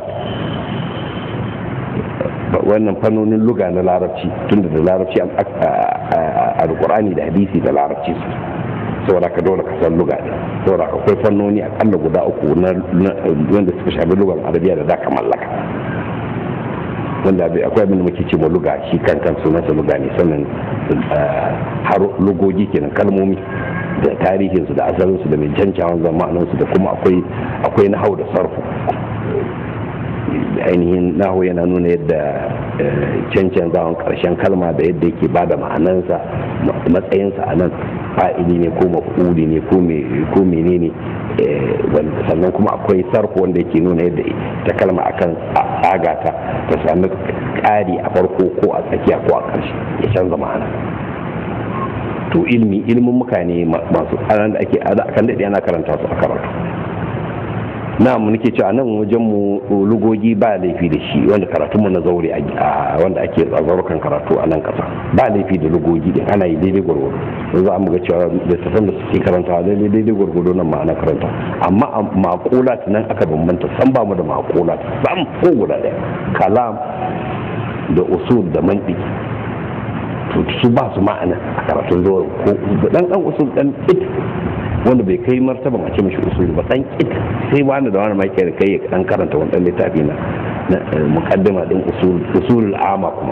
Speaker 3: wannan fannonin luga na larabci tunda da larabci alkur'ani da hadisi da larabci su saboda ka dole ka san luga ne saboda ka akwai fannoni akalla guda uku na wanda suka shafi lugar arabiya da za ka mallaka wanda akwai abin da muke ce ma luga shi kan kan sunansa luga ne sannan har lugogi kenan kalmomi da tarihinsu da asalinsu da mai cancawan zamaninsu da kuma akwai akwai nahau da sarfu ainihin nahu yana nuna yadda cancan zawon karshen kalma da yadda yake ba da ma'anansa matsayinsa a nan fa'ili ne ko mafuli ne ko menene sannan kuma akwai sarfu wanda yake nuna yadda ta kalma akan tsagata ta sami ƙari a farko ko a tsakiya ko a ƙarshe ya canza ma'ana to ilmi ilmin mutane masu tsaron da ake kan daɗe ana karanta su a karatu na mu nake cewa nan wajen mu lugogi ba laifi da shi wanda karatun mu na zaure a wanda ake zaurukan karatu a nan kasa ba laifi da lugogi din ana yi daidai gwargwado don za mu ga cewa da tafan da suke karanta daidai daidai gwargwado nan ma ana karanta amma a makulat nan aka bambanta san ba mu da makulat sam ko guda ɗaya kalam da usul da mantiki to su ba su ma'ana a karatun zaure ko dan dan usul dan it wanda bai kai martaban a ce mashi usuli ba dan kit sai wani da wani mai kai kai ya dan karanta wannan littafi na muqaddima din usul usulul ama kuma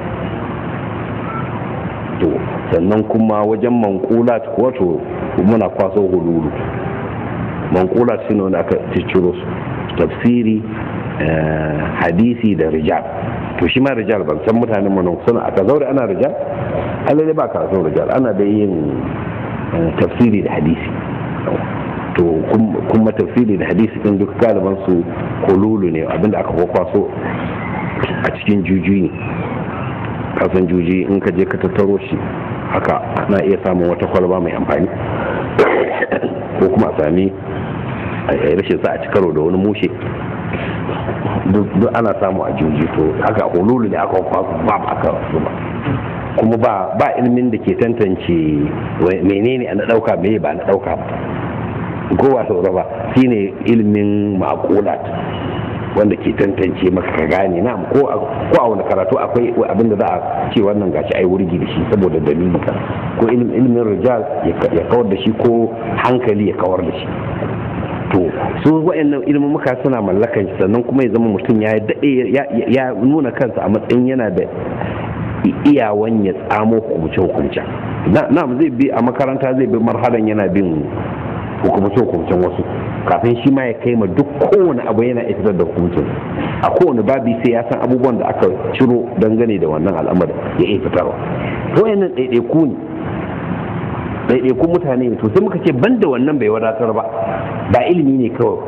Speaker 3: to sannan kuma wajen manqulat ko to muna kwaso hululu manqulat shine wanda aka ciciro su tafsiri hadisi da rijal to shi ma rijal ban san mutanen mu suna aka zaure ana rijal Allah ba karatun rijal ana da yin tafsiri da hadisi to kuma tafsiri da hadisi din duk galiban su kolulu ne abinda aka kwakwaso a cikin juji ne kasan juji in ka je ka tattaro shi haka ana iya samun wata kwalba mai amfani ko kuma a sami rashin sa a ci karo da wani mushe duk ana samu a juji to haka kolulu ne aka kwakwaso ba aka zuba kuma ba ba ilimin da ke tantance menene a na dauka me ba na dauka ba kowa saura ba shine ilimin makulat wanda ke tantance maka ka gane na ko a wani karatu akwai abin da za a ce wannan gashi ai wurgi da shi saboda dalili ka ko ilimin rijal ya kawar da shi ko hankali ya kawar da shi to su wa'annan ilimin muka suna mallakan shi sannan kuma ya zama mutum ya daɗe ya nuna kansa a matsayin yana da iyawan ya tsamo hukumce-hukumce na zai bi a makaranta zai bi marhalan yana bin hukumce-hukumcen wasu kafin shi ma ya kai ma duk kowane abu yana fitar da hukuncin a kowane babi sai ya san abubuwan da aka ciro dangane da wannan al'amarin ya iya fitarwa to yanan ɗaiɗaiku ne ɗaiɗaikun mutane ne to sai muka ce ban da wannan bai wadatar ba ba ilimi ne kawai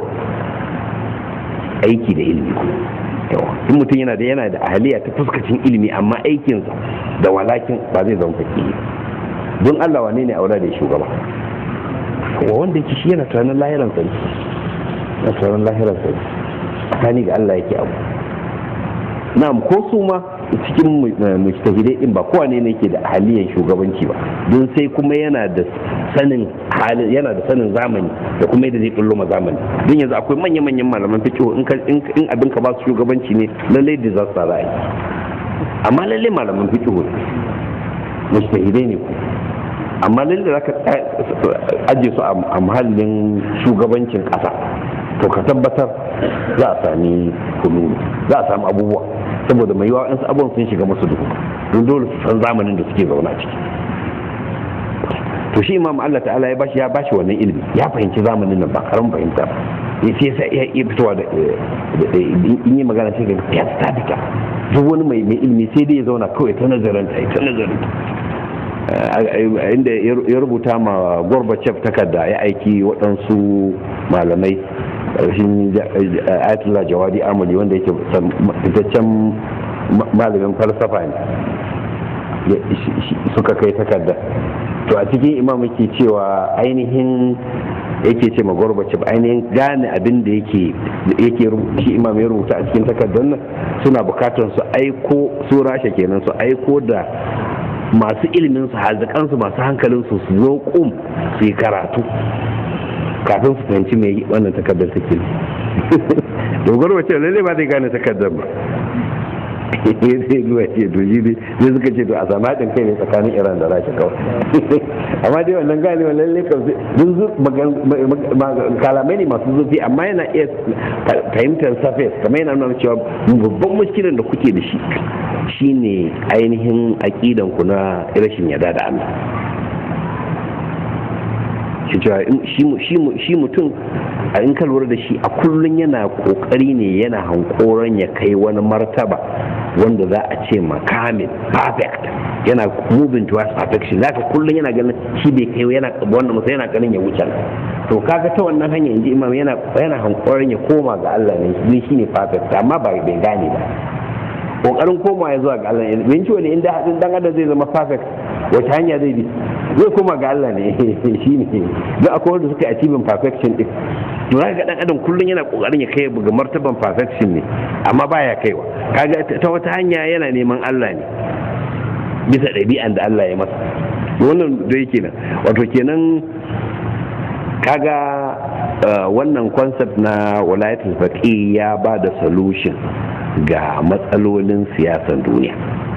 Speaker 3: aiki da ilimi yawa in mutum yana da yana da ahaliya ta fuskacin ilimi amma aikinsa da walakin ba zai zama fakiri don Allah wane ne aura da shugaba wa wanda yake shi yana tunanin lahiran sa yana tunanin lahiran sa tsakani ga Allah yake abu na'am ko su ma cikin mujtahidai din ba kowane ne yake da ahaliyan shugabanci ba don sai kuma yana da sanin halin yana da sanin zamani da kuma yadda zai kullo ma zamani don yanzu akwai manya-manyan malaman fiqh in in abin ka ba su shugabanci ne lallai da za su sa ra'ayi amma lallai malaman fiqh mujtahidai ne ku amma lalle za ka ajiye su a mahallin shugabancin ƙasa to ka tabbatar za a sami kunu za a sami abubuwa saboda mai yawa su abubuwan sun shiga masu duhu don dole su san zamanin da suke zauna ciki to shi imam Allah ta'ala ya bashi ya bashi wannan ilimi ya fahimci zamanin nan ba karamin fahimta ya ce sai ya iya fitowa da in yi magana sai ga ya sabita duk wani mai ilimi sai dai ya zauna kawai ta nazarin ta ta nazarin inda ya rubuta ma gorbachev takarda ya aiki waɗansu malamai ƙarshen ayatollah jawadi amali wanda yake fitaccen malamin falsafa ne suka kai takarda to a cikin imam yake cewa ainihin yake ce ma gorbachev ainihin gane abin da yake yake shi imam ya rubuta a cikin takardar nan suna bukatar su aiko su rasha kenan su aiko da masu ilimin su hazikansu masu hankalin su su zo kum su yi karatu kafin su fahimci mai wannan takardar take dogaro wace lalle ba zai gane takardar ba sai zuwa ce to shi ne sai suka ce to a samu haɗin kai ne tsakanin iran da rasha kawai amma dai wannan gane wa lalle kan kalamai ne masu zurfi amma yana iya fahimtar surface kamar yana nuna cewa babban muskilin da kuke da shi shine ainihin aƙidan ku na rashin yarda da Allah shi mutum a in ka lura da shi a kullum yana kokari ne yana hankoron ya kai wani martaba wanda za a ce makamin perfect yana moving towards perfection zaka kullum yana ganin shi bai kai yana wanda musa yana ganin ya wuce to kaga ta wannan hanya inji imam yana yana hankoron ya koma ga Allah ne shi shine perfect amma ba bai gane ba kokarin komawa ya zuwa ga Allah ne bin ciwo ne inda hadin dan adam zai zama perfect wace hanya zai bi zai koma ga Allah ne shi ne don akwai wanda suka achieving perfection din to za ga dan adam kullum yana kokarin ya kai ga martaban perfection ne amma baya kaiwa kaga ta wata hanya yana neman Allah ne bisa ɗabi'an da Allah ya masa wannan da yake nan wato kenan kaga wannan concept na walayatul faqih ya ba da solution ga matsalolin siyasan duniya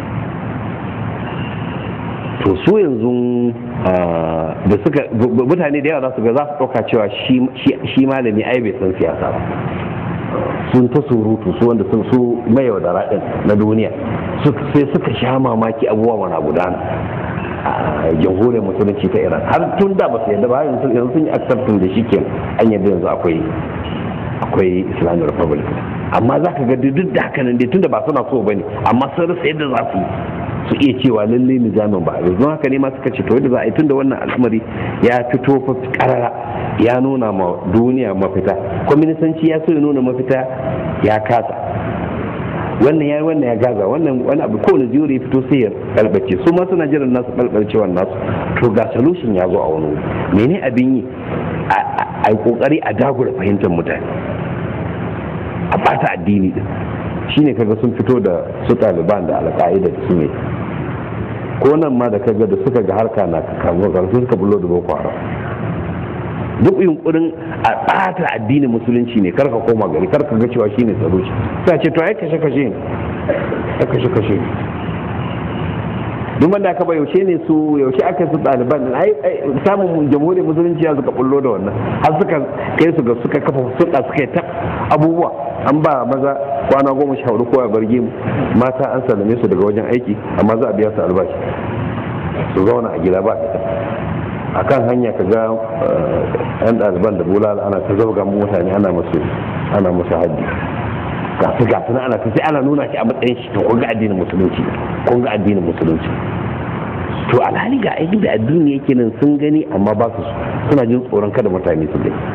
Speaker 3: to su yanzu da suka mutane da yawa za su ga za su ɗauka cewa shi malami ai bai san siyasa ba sun ta surutu su wanda sun su mai yaudara ɗin na duniya sai suka sha mamaki abubuwa mana gudana a jamhuriyar musulunci ta iran har tun da ba su yadda ba yanzu sun yi accepting da shi ke an yadda yanzu akwai akwai islamic republic amma za ka ga duk da haka nan dai tunda ba suna so bane amma sun rasa yadda za su yi su iya cewa lallai nizamin ba yanzu haka ne ma suka ce to yadda za a yi tunda wannan al'amari ya fito fa karara ya nuna ma duniya mafita kwaminisanci ya so ya nuna mafita ya kasa wannan ya wannan ya gaza wannan wani abu kowane ziyo ya fito sai ya balbace su ma suna jiran nasu balbalcewar nasu to ga solution ya zo a wani wuri mene abin yi a yi kokari a dagula fahimtar mutane a bata addini din shine kaga sun fito da su taliban da alƙa'ida da su ne ko nan ma da kaga da suka ga harka na kamuwa karfi suka bullo da boko haram duk yunkurin a ɓata addinin musulunci ne karka koma gari karka ga cewa shine tsaro shi sai ce to ai kashe kashe ne ai kashe kashe ne duk wanda aka bai yaushe ne su yaushe aka su ɗaliban ai samun jamhuriyar musulunci ya suka bullo da wannan har suka kai su ga suka kafa suka suka yi ta abubuwa an ba maza kwana goma sha hudu kowa barge mu mata an sallame su daga wajen aiki amma za a biya su albashi su zauna a gida ba ita a kan hanya ka ga yan ɗaliban da bulala ana ta zauga mutane ana musu ana musu haddi gasu gasu na ana ta sai ana nuna shi a matsayin shi to kun ga addinin musulunci kun ga addinin musulunci to alhali ga aikin da addini yake nan sun gani amma ba su suna jin tsoron kada mutane su gani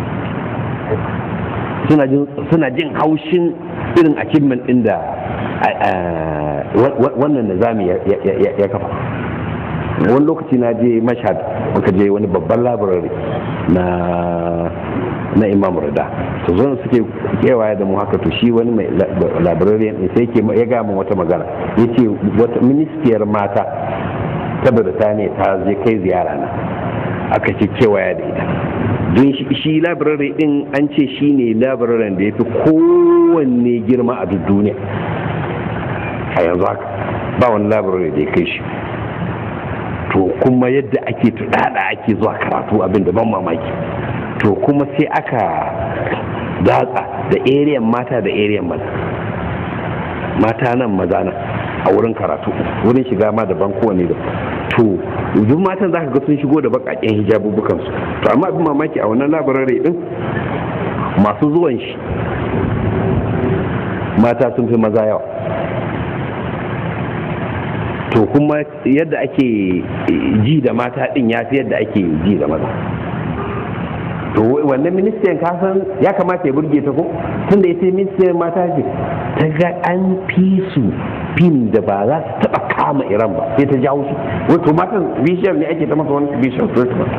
Speaker 3: suna jin haushin irin achievement din da wannan nizami ya kafa wani lokaci na je mashad muka je wani babban labarari na na imam rida to zo suke kewaye da mu haka to shi wani mai labarari ne sai ke ya gaya min wata magana ya ce wata ministiyar mata ta birtaniya ta je kai ziyara na aka ce kewaye da ita don shi labirari din an ce shi ne labirarin da ya fi kowanne girma a duk duniya a yanzu haka ba wani labirari da ya kai shi to kuma yadda ake tudada ake zuwa karatu abin da ban mamaki to kuma sai aka datsa da ariyan mata da ariyan maza mata nan maza nan a wurin karatu wurin shiga ma daban kowane da to duk matan zaka ga sun shigo da bakaken hijabubukan su to amma abin mamaki a wannan labarare din masu zuwan shi mata sun fi maza yawa to kuma yadda ake ji da mata din ya fi yadda ake ji da maza to wannan ministiyan kasan ya kamata ya burge ta ko tunda ita ministiyan mata ce ta ga an fi su fim da ba za su taba kama iran ba sai ta jawo su wato matan bishiyar ne ake ta masa wani bishiyar treatment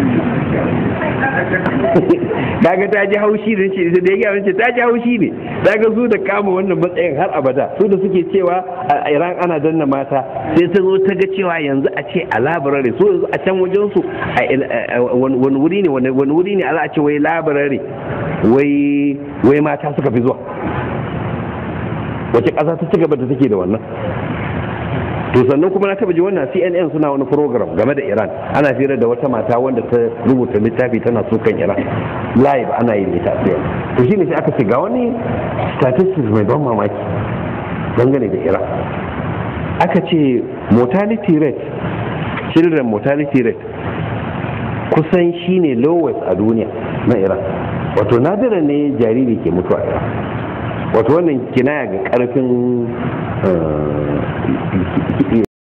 Speaker 3: kaga ta ji haushi da ce da ya ce ta ji haushi ne daga su da kama wannan matsayin har abada su da suke cewa a iran ana danna mata sai ta zo ta ga cewa yanzu a ce a labarare so yanzu a can wajen su wani wuri ne wani wuri ne a za a ce wai labarare wai mata suka fi zuwa wace ƙasa ta ci gaba da take da wannan to sannan kuma na taba ji wannan cnn suna wani program game da iran ana fira da wata mata wanda ta rubuta littafi tana sukan iran live ana yin ita to shine sai aka ce ga wani statistics mai ban mamaki dangane da iran aka ce mortality rate children mortality rate kusan shine lowest a duniya na iran wato nadira ne jariri ke mutuwa a iran wato wannan kinaya ga karfin